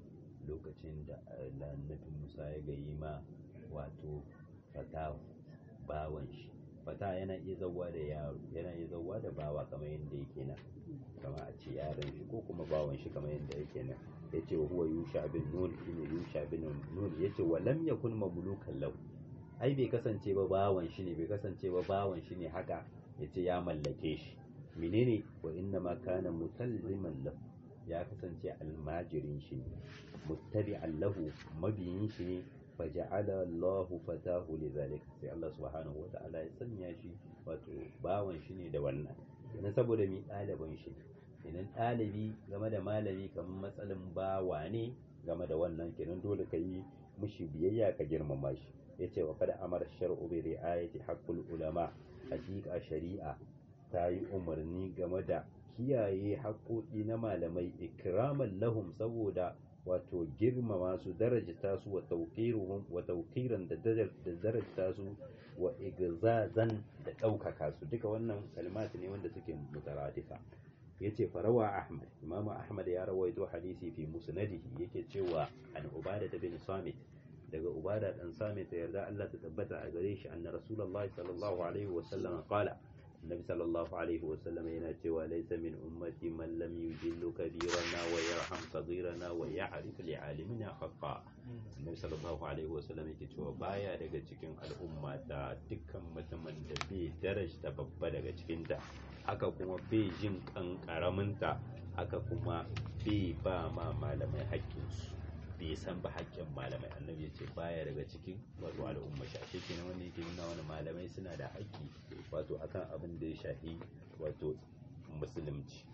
A: lokacin da annabi Musa ya gayi ma wato fatahu bawan shi fata yana iya zauwa da yaro yana iya zauwa da bawa kamar yadda yake nan kama a ce yaron shi ko kuma bawan shi kamar yadda yake nan ya ce wa huwa yusha bin nun shine yusha bin nun ya ce wa lam yakun mamlukan lahu ai bai kasance ba bawan shi ne bai kasance ba bawan shi ne haka ya ce ya mallake shi menene wa inna ma kana mutalliman lahu ya kasance almajirin shi ne muttabi'an lahu mabiyin shi ne faja'ala Allah fatahu lidhalik sai Allah subhanahu wa ta'ala ya sanya shi wato bawan shi ne da wannan idan saboda mi ɗaliban shi idan ɗalibi game da malami kamar matsalin bawa ne game da wannan kenan dole ka yi mushi biyayya ka girmama shi yace wa kada amara shar'u bi ri'ayati haqqul ulama hakika shari'a ta yi umarni game da kiyaye haƙoƙi na malamai ikraman lahum saboda wato girmama su darajta su wa tauqiruhum wa tauqiran da darajta su wa igzazan da ɗaukaka su duka wannan kalmat ne wanda suke mutaradifa yace farawa ahmad imamu ahmad ya rawaito hadisi fi musnadihi yake cewa an ubada bin samit daga ubada dan samit yarda Allah ta tabbata a gare shi anna rasulullahi sallallahu alaihi wa sallam qala النبي صلى الله عليه وسلم يناتي وليس من أمتي من لم يجل كبيرنا ويرحم صغيرنا ويعرف لعالمنا حقا النبي صلى الله عليه وسلم yake cewa baya daga cikin al'umma ta dukkan mutumin da bai darajta babba daga cikin ta haka kuma bai jin kan karaminta haka kuma bai ba ma malamai haƙƙinsu bai san ba haƙƙin malamai annabi ya ce baya daga cikin wato al'umma shi ashe kenan wanda yake nuna wani malamai suna da haƙƙi wato akan abin da ya shafi wato musulunci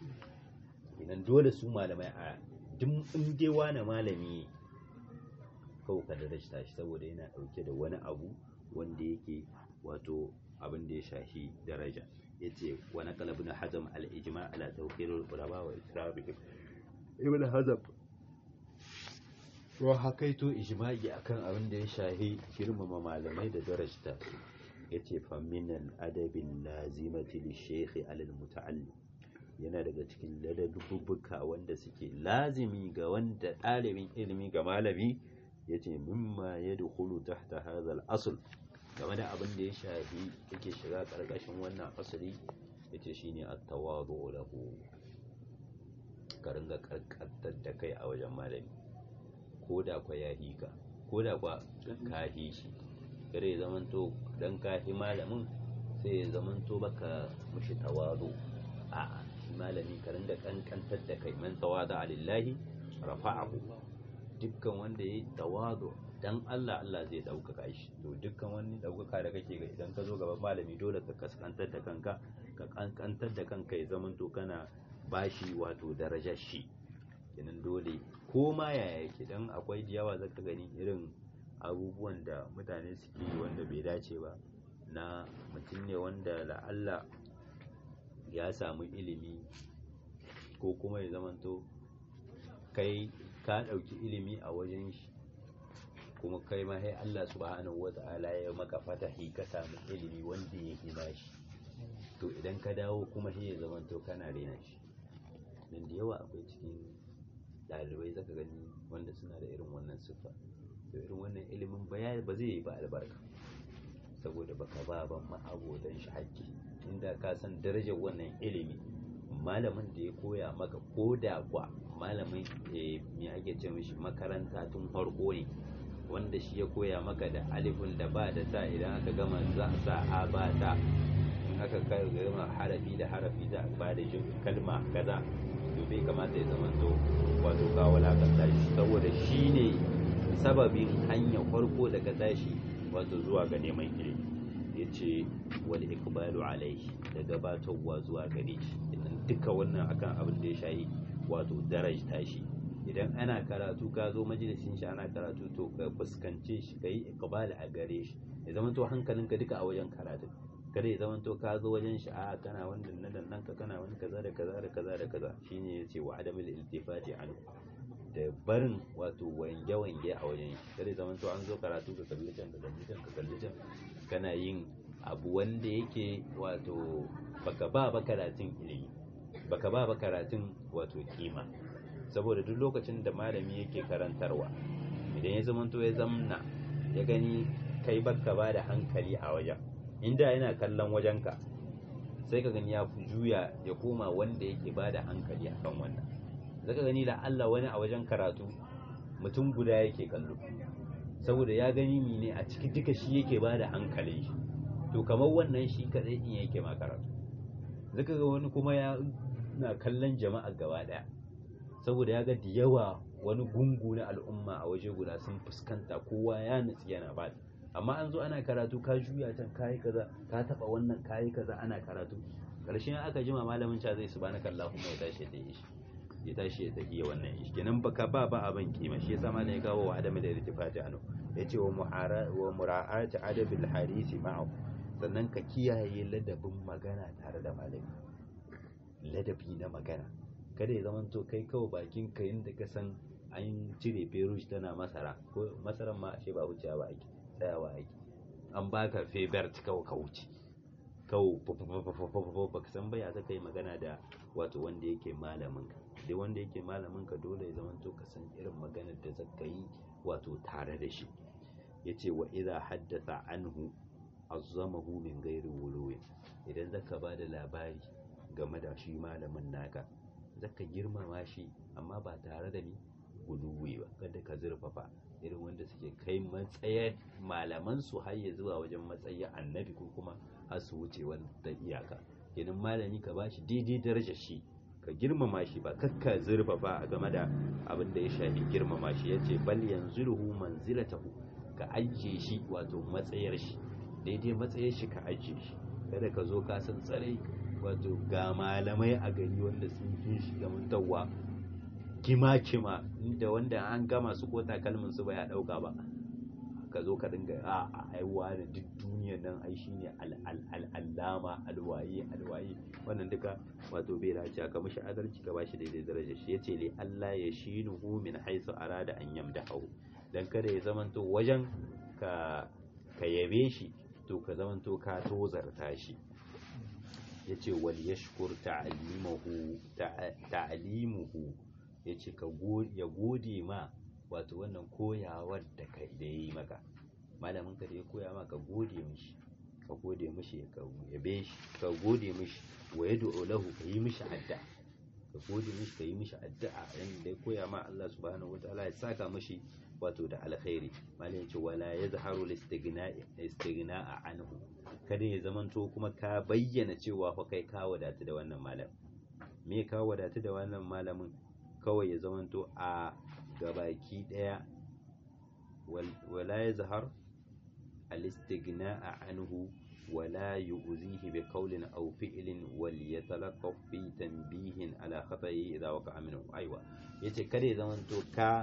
A: idan dole su malamai a duk in dai wani malami kawai ka darajta shi saboda yana ɗauke da wani abu wanda yake wato abin da ya shafi daraja yace wa naqala ibn hazm al-ijma' ala tawqir al-ulama wa ikrabihim ibn hazm wa hakaito ijma'i akan abin da ya shahi girmama malamai da darajta yace fa min al-adabin lazimati li-shaykh al-muta'allim yana daga cikin ladabbuka wanda suke lazimi ga wanda ɗalibin ilimi ga malami yace mimma yadkhulu tahta hadha al-asl game da abin da ya shafi yake shiga ƙarƙashin wannan asali yace shine at-tawadu lahu ka ringa karkantar da kai a wajen malami ko da kwa ya hika ko da kwa ka hi shi kare ya zamanto dan ka hi malamin sai ya zamanto baka mushi tawazu a shi malami ka ringa kankantar da kai man tawada lillahi rafa'ahu dukkan wanda ya tawazu dan Allah Allah zai ɗaukaka shi to dukkan wani ɗaukaka da kake ga idan ka zo gaban malami dole ka kaskantar da kanka ka kankantar da kanka ya zamanto kana bashi wato darajar shi kenan dole ko ma yaya yake dan akwai da yawa zaka gani irin abubuwan da mutane suke yi wanda bai dace ba na mutum ne wanda la'alla ya samu ilimi ko kuma ya zamanto kai ka ɗauki ilimi a wajen shi kuma kai ma sai Allah subhanahu wata'ala ya maka fatahi ka samu ilimi wanda ya hina shi to idan ka dawo kuma sai ya zamanto kana rena shi nan da yawa akwai cikin ɗalibai zaka gani wanda suna da irin wannan siffa to irin wannan ilimin ba ba zai yi ba albarka saboda baka ba ban ma'abodan shi haƙƙi inda ka san darajar wannan ilimi malamin da ya koya maka ko da kwa malamin me ake ce mishi makaranta tun farko ne wanda shi ya koya maka da alifin da ba da ta idan aka gama za a sa a ba ta in aka kai gama harafi da harafi za a ba da kalma kaza to bai kamata ya zama to wato ka walakanta shi saboda shi ne sababin hanyar farko da ka tashi wato zuwa ga neman ilimi ya ce wal ikbalu alaihi da gabatarwa zuwa gare shi idan duka wannan akan abin da ya shayi wato darajta shi idan ana karatu ka zo majalisin shi ana karatu to ka fuskance shi ka yi ikbal a gare shi ya zama to hankalinka duka a wajen karatu kada ya zama to ka zo wajen shi a kana wanda na nan ka kana wani kaza da kaza da kaza da kaza shine yace wa adamul iltifati anhu da barin wato wange wange a wajen shi kada ya zama to an zo karatu ka kalli can ka kalli can ka kalli can kana yin abu wanda yake wato baka ba ba karatun ilimi baka ba ba karatun wato kima saboda duk lokacin da malami yake karantarwa idan ya zamanto ya zamna ya gani kai baka ba da hankali a wajen inda yana kallon wajenka sai ka gani ya juya ya koma wanda yake ba da hankali a kan wannan zaka gani da Allah wani a wajen karatu mutum guda yake kallo saboda ya gani mine a ciki duka shi yake ba da hankalin shi to kamar wannan shi kadai in yake ma karatu zaka ga wani kuma ya na kallon jama'a gaba daya saboda ya ga da yawa wani gungu na al'umma a waje guda sun fuskanta kowa ya nutsi yana ba amma an zo ana karatu ka juya can kayi kaza ka taba wannan kayi kaza ana karatu karshen aka jima malamin cha zai subhanaka allahumma ya tashi da shi ya tashi ya tafiya wannan shi kenan baka ba ba abin kima shi yasa malamin ya kawo wa adami da irtifati anu yace wa mu'ara wa mura'ati adabil hadisi ma'ahu sannan ka kiyaye ladabin magana tare da malami ladabi na magana kada ya zama to kai kawai bakin ka yadda ka san an cire ferush tana masara ko masaran ma ashe ba wuce ba ake tsayawa ake an baka febert kawai ka wuce kawai ba ka san baya ta kai magana da wato wanda yake malamin ka dai wanda yake malamin ka dole ya zama to ka san irin maganar da zaka yi wato tare da shi yace wa idza haddatha anhu azzamahu min ghairi wuluwi idan zaka ba da labari game da shi malamin naka zaka girmama shi amma ba tare da ni guduwi ba kada ka zurfafa irin wanda suke kai matsayar malaman su har ya zuwa wajen matsayin annabi ko kuma har su wuce wanda iyaka kenan malami ka bashi daidai darajar shi ka girmama shi ba kakka zurfafa a game da abin da ya shafi girmama shi yace bal yanzuluhu manzilatahu ka ajiye shi wato matsayar shi daidai matsayar shi ka ajiye shi kada ka zo ka san tsarai wato ga malamai a gari wanda sun fi shi gamantarwa kima-kima inda wanda an gama su ko takalmin su ya dauka ba ka zo ka dinga a aiwa da duk duniyar nan ai shine al'allama alwaye alwaye wannan duka wato bai dace ka mishi adalci ka bashi daidai darajar shi yace li Allah ya shinuhu min haisu arada an yamdahu dan kada ya zamanto wajen ka ka yabe shi to ka zamanto ka tozarta shi ya ce wal yashkur ta'alimuhu ya ce ya gode ma wato wannan koyawar da ka da ya yi maka malamin ka da ya koya maka gode mishi ka gode mishi ka yabe shi ka gode mishi wa ya lahu ka yi mishi adda ka gode mishi ka yi mishi addu'a yanda ya koya ma Allah subhanahu wataala ya saka mishi wato da alkhairi malin ce wala yazharu listighna'a anhu kada ya zamanto kuma ka bayyana cewa fa kai ka wadatu da wannan malam me ka wadatu da wannan malamin kawai ya zamanto a gabaki daya wala yazhar الاستغناء عنه ولا يؤذيه بقول أو فعل وليتلطف في تنبيه على خطئه إذا وقع منه أيوة yace kada ya zamanto ka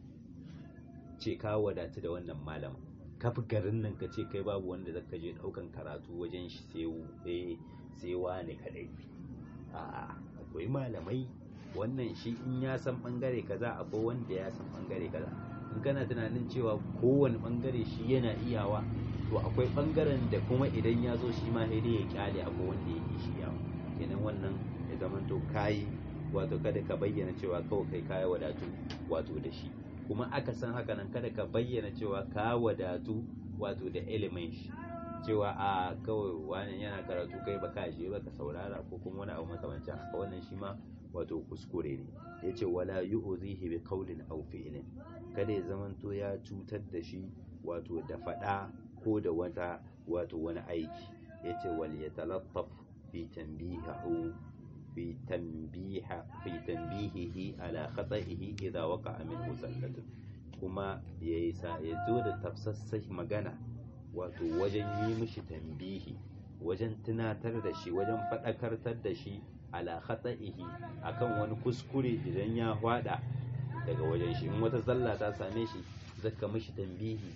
A: ce ka wadatu da wannan malam ka fi garin nan ka ce kai babu wanda zaka je daukan karatu wajen shi sai sai wani kadai a akwai malamai wannan shi in ya san bangare kaza akwai wanda ya san bangare kaza in kana tunanin cewa kowane bangare shi yana iyawa to akwai bangaren da kuma idan ya zo shi ma sai dai ya kyale akwai wanda ya yi shi yawa kenan wannan ya zama to kayi wato kada ka bayyana cewa kawai kai kaya wadatu wato da shi kuma aka san haka nan kada ka bayyana cewa ka wadatu wato da ilimin shi cewa a kawai wani yana karatu kai baka je baka saurara ko kuma wani abu makamancin haka wannan shi ma wato kuskure ne yace wala yu'zihi bi qawlin aw fi'lin kada ya zamanto ya cutar da shi wato da fada ko da wata wato wani aiki yace wal yatalattaf fi tanbihihi fi tanbiha fi tanbihihi ala khata'ihi idha waqa'a minhu zallatun kuma yayi sa ya zo da tafsassai magana wato wajen yi mishi tambihi wajen tunatar da shi wajen faɗakartar da shi ala khata'ihi akan wani kuskure idan ya hwada daga wajen shi in wata zalla ta same shi zaka mishi tambihi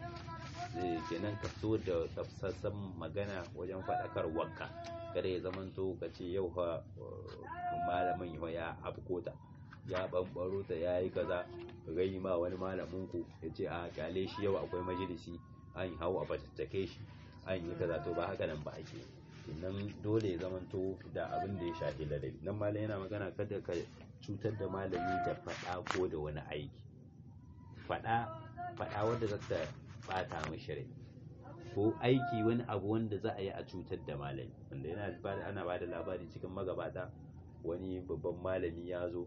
A: kenan ka so da tafsassan magana wajen faɗakar wakka kada ya zamanto ka ce yau fa malamin ya afkota ya ɓanɓaro ta ya yi kaza gai ma wani malamin ku ya ce a kyale shi yau akwai majalisi an yi hau a fatattake shi an yi kaza to ba haka nan ba ake nan dole ya zamanto da abin da ya shafi ladabi nan malam yana magana kada ka cutar da malami da faɗa ko da wani aiki faɗa faɗa wanda za ta ɓata mishi rai ko aiki wani abu wanda za a yi a cutar da malami wanda yana ana ba da labari cikin magabata wani babban malami ya zo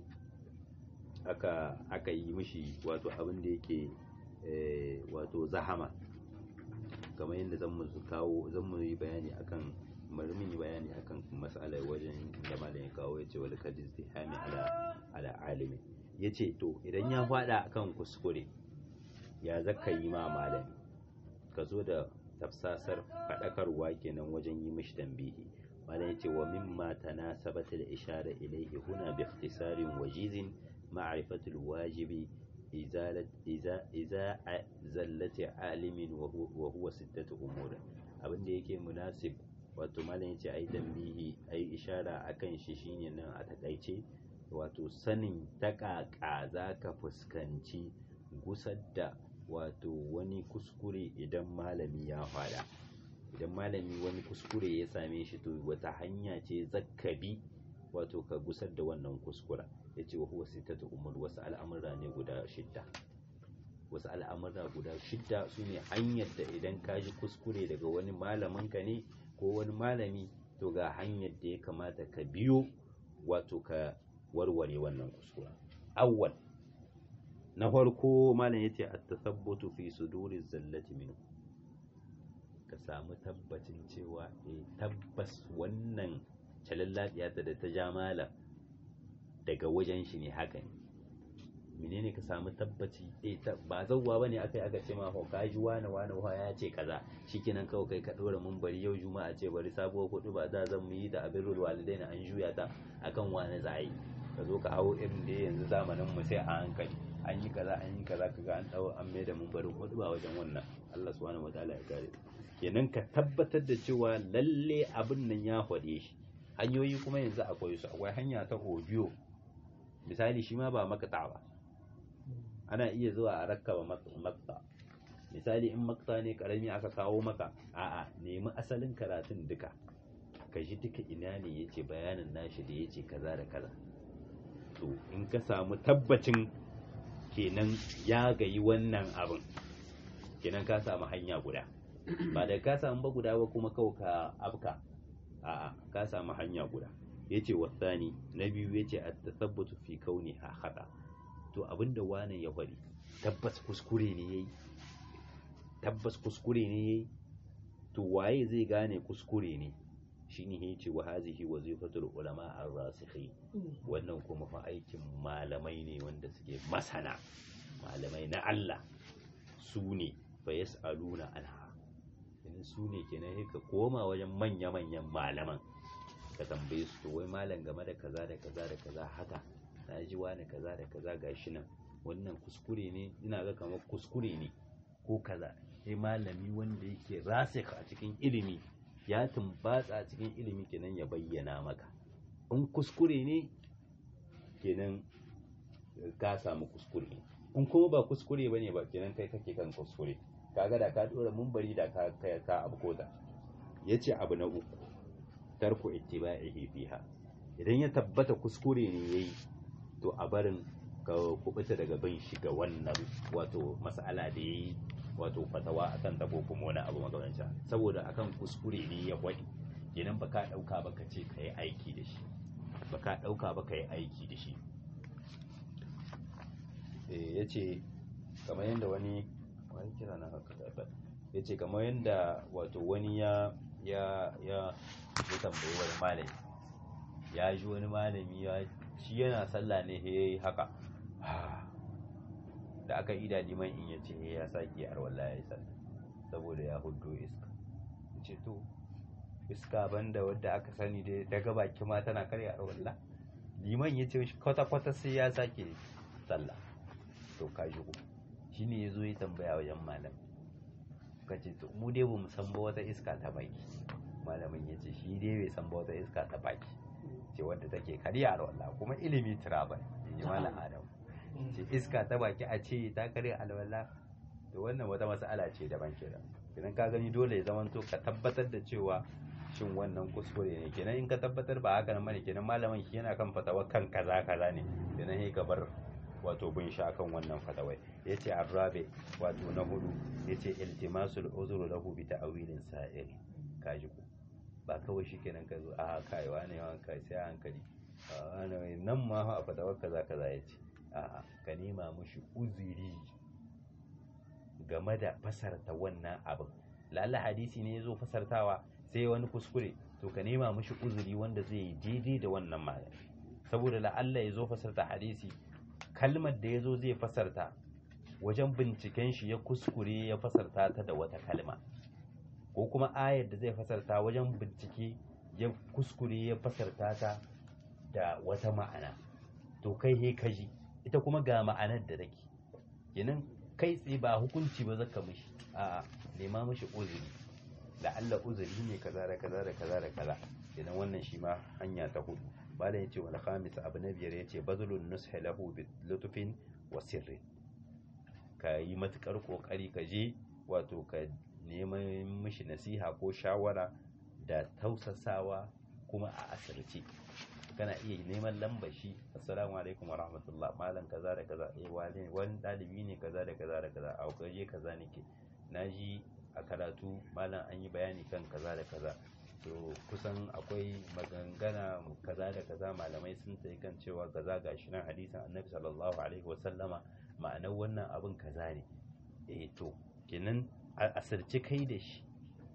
A: aka aka yi mishi wato abin da yake wato zahama kamar yadda zan mu kawo zan mu yi bayani akan bari mun yi bayani akan mas'alar wajen da malam ya kawo ya ce wal kadis tihami ala ala alimi yace to idan ya fada akan kuskure ya zaka yi ma malami ka zo da tafsasar fadakarwa kenan wajen yi mishi tambihi malam yace wa mimma tanasabat al ishara ilayhi huna bi ikhtisarin wajizin معرفة الواجب إزالة إذا إذا زلة عالم وهو, وهو ستة أمور abin da yake munasib wato malam yace ai tambihi ai ishara akan shi shine nan a takaice wato sanin takaka za ka fuskanci gusar da wato wani kuskure idan malami ya fada idan malami wani kuskure ya same shi to wata hanya ce zakkabi wato ka gusar da wannan kuskura ya ce wa huwa sittatu umur wasu al'amura ne guda shidda wasu al'amura guda shidda su ne hanyar da idan ka ji kuskure daga wani malamin ka ne ko wani malami to ga hanyar da ya kamata ka biyo wato ka warware wannan kuskura awwal na farko malam yace at-tasabbutu fi suduri zallati minhu ka samu tabbacin cewa eh tabbas wannan calallabiya ta da ta ja malam daga wajen shi ne haka ne menene ka samu tabbaci eh ba zauwa bane akai aka ce ma ka ji wani wani wa ya ce kaza shikenan kawai kai ka dora mun bari yau juma'a ce bari sabuwar kudu ba za zan mu yi da abirul walidain an juya ta akan wani za yi ka zo ka hawo irin da yanzu zamanin mu sai a hankali an yi kaza an yi kaza kaga an dawo an mai da mun bari kudu ba wajen wannan Allah subhanahu wataala ya kare kenan ka tabbatar da cewa lalle abin nan ya faɗe shi hanyoyi kuma yanzu akwai su akwai hanya ta audio misali shi ma ba makta ba ana iya zuwa a rakkaba makta misali in makta ne karami aka kawo maka a'a nemi asalin karatun duka ka ji duka ina ne yace bayanin nashi da yace kaza da kaza to in ka samu tabbacin kenan ya gayi wannan abin kenan ka samu hanya guda ba da ka samu ba guda ba kuma kawai ka afka a'a ka samu hanya guda yace wasani na biyu yace at-tathabbutu fi kauniha khata to abinda wani ya faɗi tabbas kuskure ne yayi tabbas kuskure ne yayi to waye zai gane kuskure ne shine yace wa hazihi wazifatul ulama ar-rasikhin wannan kuma fa aikin malamai ne wanda suke masana malamai na Allah su ne fa yas'aluna anha in su ne kenan sai ka koma wajen manya-manyan malaman ka tambaye su to wai malam game da kaza da kaza da kaza haka na ji wani kaza da kaza gashi nan wannan kuskure ne ina ga kamar kuskure ne ko kaza sai malami wanda yake rasika a cikin ilimi ya tumbatsa a cikin ilimi kenan ya bayyana maka in kuskure ne kenan ka samu kuskure in kuma ba kuskure bane ba kenan kai kake kan kuskure kaga da ka dora mumbari da ka ka ka abu koda yace abu na uku tarku ittiba'ihi fiha idan ya tabbata kuskure ne yayi to a barin ka kubuta daga bin shi ga wannan wato mas'ala da yayi wato fatawa akan ta ko kuma wani abu magamancin saboda akan kuskure ne ya wadi kenan baka dauka ba ka ce kai aiki da shi baka dauka ba kai aiki da shi eh yace kamar yanda wani wani kira na haka da ya ce kamar yadda wato wani ya ya ya ya tambayi wani malami ya ji wani malami ya shi yana sallah ne ya yi haka da aka ida liman in ya ce ya sake arwallah ya yi sallah saboda ya hudo iska ya ce to iska banda wadda aka sani da daga baki ma tana karya arwallah liman ya ce kwata-kwata sai ya sake sallah to ka shigo shi ne ya zo ya tambaya wajen malam ka ce to mu dai bamu san ba wata iska ta baki malamin ya ce shi dai bai san ba wata iska ta baki ce wadda take karya alwala kuma ilimi tura ba ji malam adam ce iska ta baki a ce ta karya alwala to wannan wata mas'ala ce daban kenan idan ka gani dole ya zamanto ka tabbatar da cewa shin wannan kuskure ne kenan in ka tabbatar ba haka nan bane kenan malamin shi yana kan fatawa kan kaza kaza ne kenan sai ka bar wato bin sha kan wannan fatawai yace arrabe wato na hudu yace iltimasul uzru lahu bi ta'wilin sa'iri kaji ku ba kawai shikenan ka zo a kai wani yawan kai sai hankali wani nan ma a fatawar kaza kaza yace a ka nema mushi uzuri game da fasarta wannan abin lalla hadisi ne yazo fasartawa sai wani kuskure to ka nema mushi uzuri wanda zai yi daidai da wannan magana saboda la'alla ya zo fasarta hadisi kalmar da ya zo zai fasarta wajen binciken shi ya kuskure ya fasarta ta da wata kalma ko kuma ayar da zai fasarta wajen bincike ya kuskure ya fasarta ta da wata ma'ana to kai he kaji ita kuma ga ma'anar da take kenan kai tsaye ba hukunci ba zaka mishi a nema mishi uzuri da Allah uzuri ne kaza da kaza da kaza da kaza idan wannan shi ma hanya ta hudu malam yace wal khamis abu na biyar yace bazlun nushi lahu bi lutfin wa sirri ka yi matukar kokari ka je wato ka neman mishi nasiha ko shawara da tausasawa kuma a asirce kana iya neman lambar shi assalamu alaikum wa rahmatullah malam kaza da kaza eh wani wani dalibi ne kaza da kaza da kaza a kaje kaza nake naji a karatu malam an yi bayani kan kaza da kaza to kusan akwai magangana kaza da kaza malamai sun tsaye kan cewa kaza gashi nan hadisin annabi sallallahu alaihi wasallama ma'anar wannan abin kaza ne eh to kenan a asirce kai da shi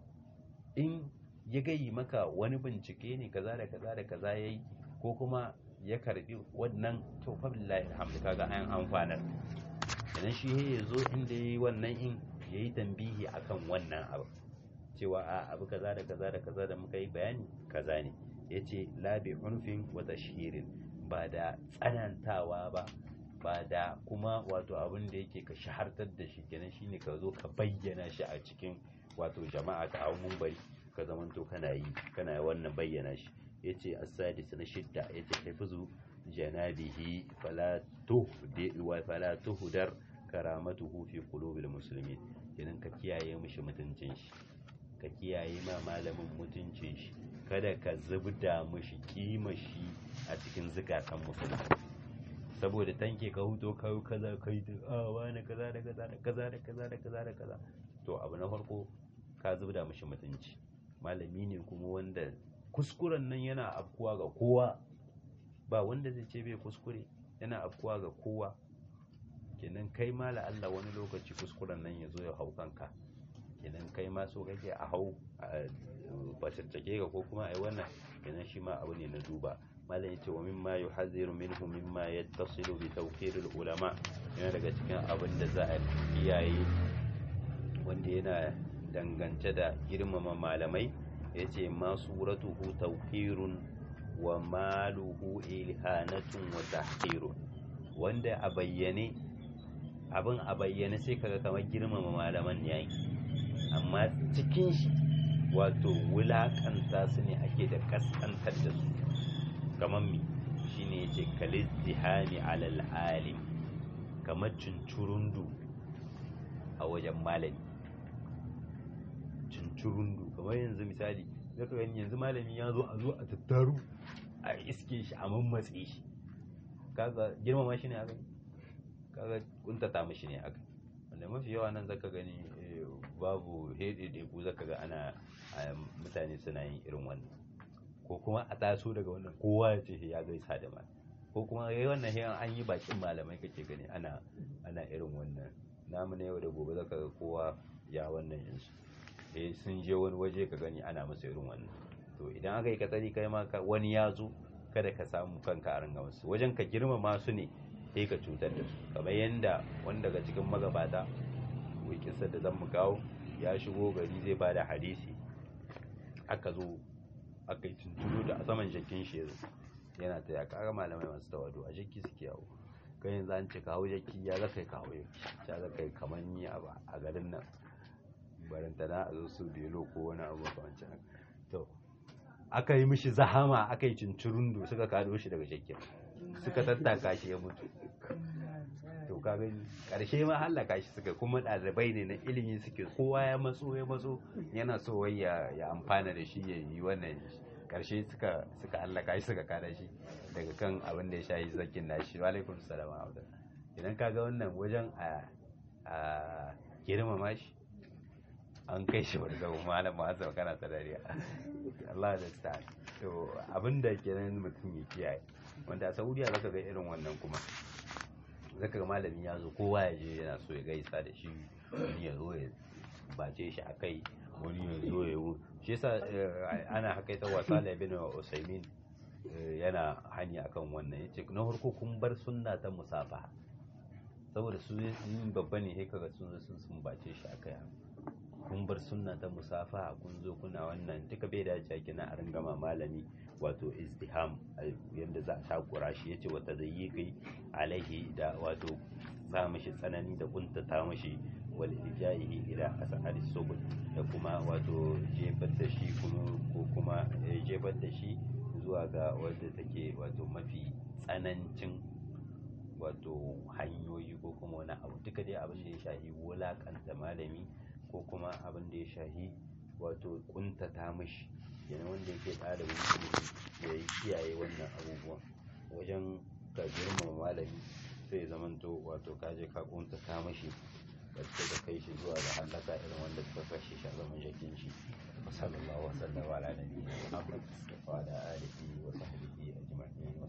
A: in ya gayi maka wani bincike ne kaza da kaza da kaza yayi ko kuma ya karbi wannan to fa billahi alhamdu kaga an amfanar kenan shi ya zo inda yayi wannan in yayi tambihi akan wannan abu cewa a abu kaza da kaza da kaza da muka yi bayani kaza ne yace la bi unfin wa tashhirin ba da tsanantawa ba ba da kuma wato abin da yake ka shahartar da shi kenan shine ka zo ka bayyana shi a cikin wato jama'a ka hau bari ka zamanto kana yi kana wannan bayyana shi yace as-sadis na shidda yace hifuzu janabihi fala tuhdi wa fala tuhdar karamatuhu fi qulubil muslimin kenan ka kiyaye mishi mutuncin shi ka kiyaye ma malamin mutuncin shi kada ka zubda mishi kima shi a cikin zukatan musulmi saboda tanke ka huto kai kaza kai da a wani kaza da kaza da kaza da kaza da kaza da kaza to abu na farko ka zubda mishi mutunci malami ne kuma wanda kuskuren nan yana afkuwa ga kowa ba wanda zai ce bai kuskure yana afkuwa ga kowa kenan kai ma la Allah wani lokaci kuskuren nan ya zo ya hau kanka kenan kai ma so kake a hau a batattake ka ko kuma ai wannan kenan shi ma abu ne na duba malam yace wa mimma yuhadhiru minhu mimma yattasilu bi tawqiril ulama yana daga cikin abin da za a kiyaye wanda yana dangance da girmama malamai yace ma suratuhu tawqirun wa maluhu ilhanatun wa tahqirun wanda a bayyane abin a bayyane sai kaga kamar girmama malaman yayi amma cikin shi wato wulakanta su ne ake da kaskantar da su kamar mi shine yace kalizdihami alal alim kamar cincurundu a wajen malami cincurundu kamar yanzu misali zaka gani yanzu malami ya zo a zo a tattaru a iske shi a mammatse shi kaga girmama shi ne aka kaga kuntata mishi ne aka wanda mafi yawa nan zaka gani babu hede da ku zaka ga ana mutane suna yin irin wannan ko kuma a taso daga wannan kowa ya ce ya gaisa da mal ko kuma yayi wannan hiyan an yi bakin malamai kake gani ana ana irin wannan namu na yau da gobe zaka ga kowa ya wannan yansu eh sun je wani waje ka gani ana masa irin wannan to idan aka yi katsari kai ma wani ya zo kada ka samu kanka a ranga musu wajen ka girmama su ne sai ka cutar da su kamar yanda wani daga cikin magabata wai kisar da zan mu kawo ya shigo gari zai ba da hadisi aka zo aka yi tuntunu da a saman jakin shi yana ta ya kara malamai masu tawado a jaki suke yawo kan yanzu an ce kawo jaki ya zaka kawo ya zaka yi kamar ni a garin nan barantana a zo su belo ko wani abu makamancin to aka yi mishi zahama aka yi cincirundu suka kado shi daga shakken suka tattaka shi ya mutu to kaga karshe ma hallaka shi suka kuma ɗalibai ne na ilimi suke kowa ya matso ya matso yana so wai ya ya amfana da shi ya yi wannan karshe suka suka hallaka shi suka kada shi daga kan abin da ya shayi zakin nashi wa alaikum salam idan kaga wannan wajen a a girmama shi an kai shi wani zama malam maasa kana ta dariya Allah da ta to abinda kenan mutum ya kiyaye wanda a Saudiya zaka ga irin wannan kuma zaka ga malami ya zo kowa ya je yana so ya gaisa da shi wani ya zo ya bace shi a kai wani ya zo ya yi shi yasa ana hakaita wasa da ibn Usaimin yana hanya akan wannan yace na farko kun bar sunna ta musafa saboda su yin babba ne sai kaga sun sun sun bace shi akai kun bar sunna ta musafa kun zo kuna wannan duka bai dace kina a ringama malami wato izdiham yadda za a takura shi yace wata zai yi kai alaihi da wato sa mishi tsanani da kuntata mishi wal ijaihi ila asari subul da kuma wato jefar da shi kuma ko kuma jefar da shi zuwa ga wadda take wato mafi tsanancin wato hanyoyi ko kuma wani abu duka dai abin da ya shahi wulakanta malami ko kuma abin da ya shahi wato kuntata mashi yana wanda yake ɗalibin ilimi ya yi kiyaye wannan abubuwan wajen ka girmama malami sai zamanto wato ka je ka kuntata mashi wacce da kai shi zuwa ga hallaka irin wanda suka kashe shi a zaman jakin shi sallallahu alaihi wa sallam ala nabiyina muhammad wa ala alihi wa sahbihi ajma'in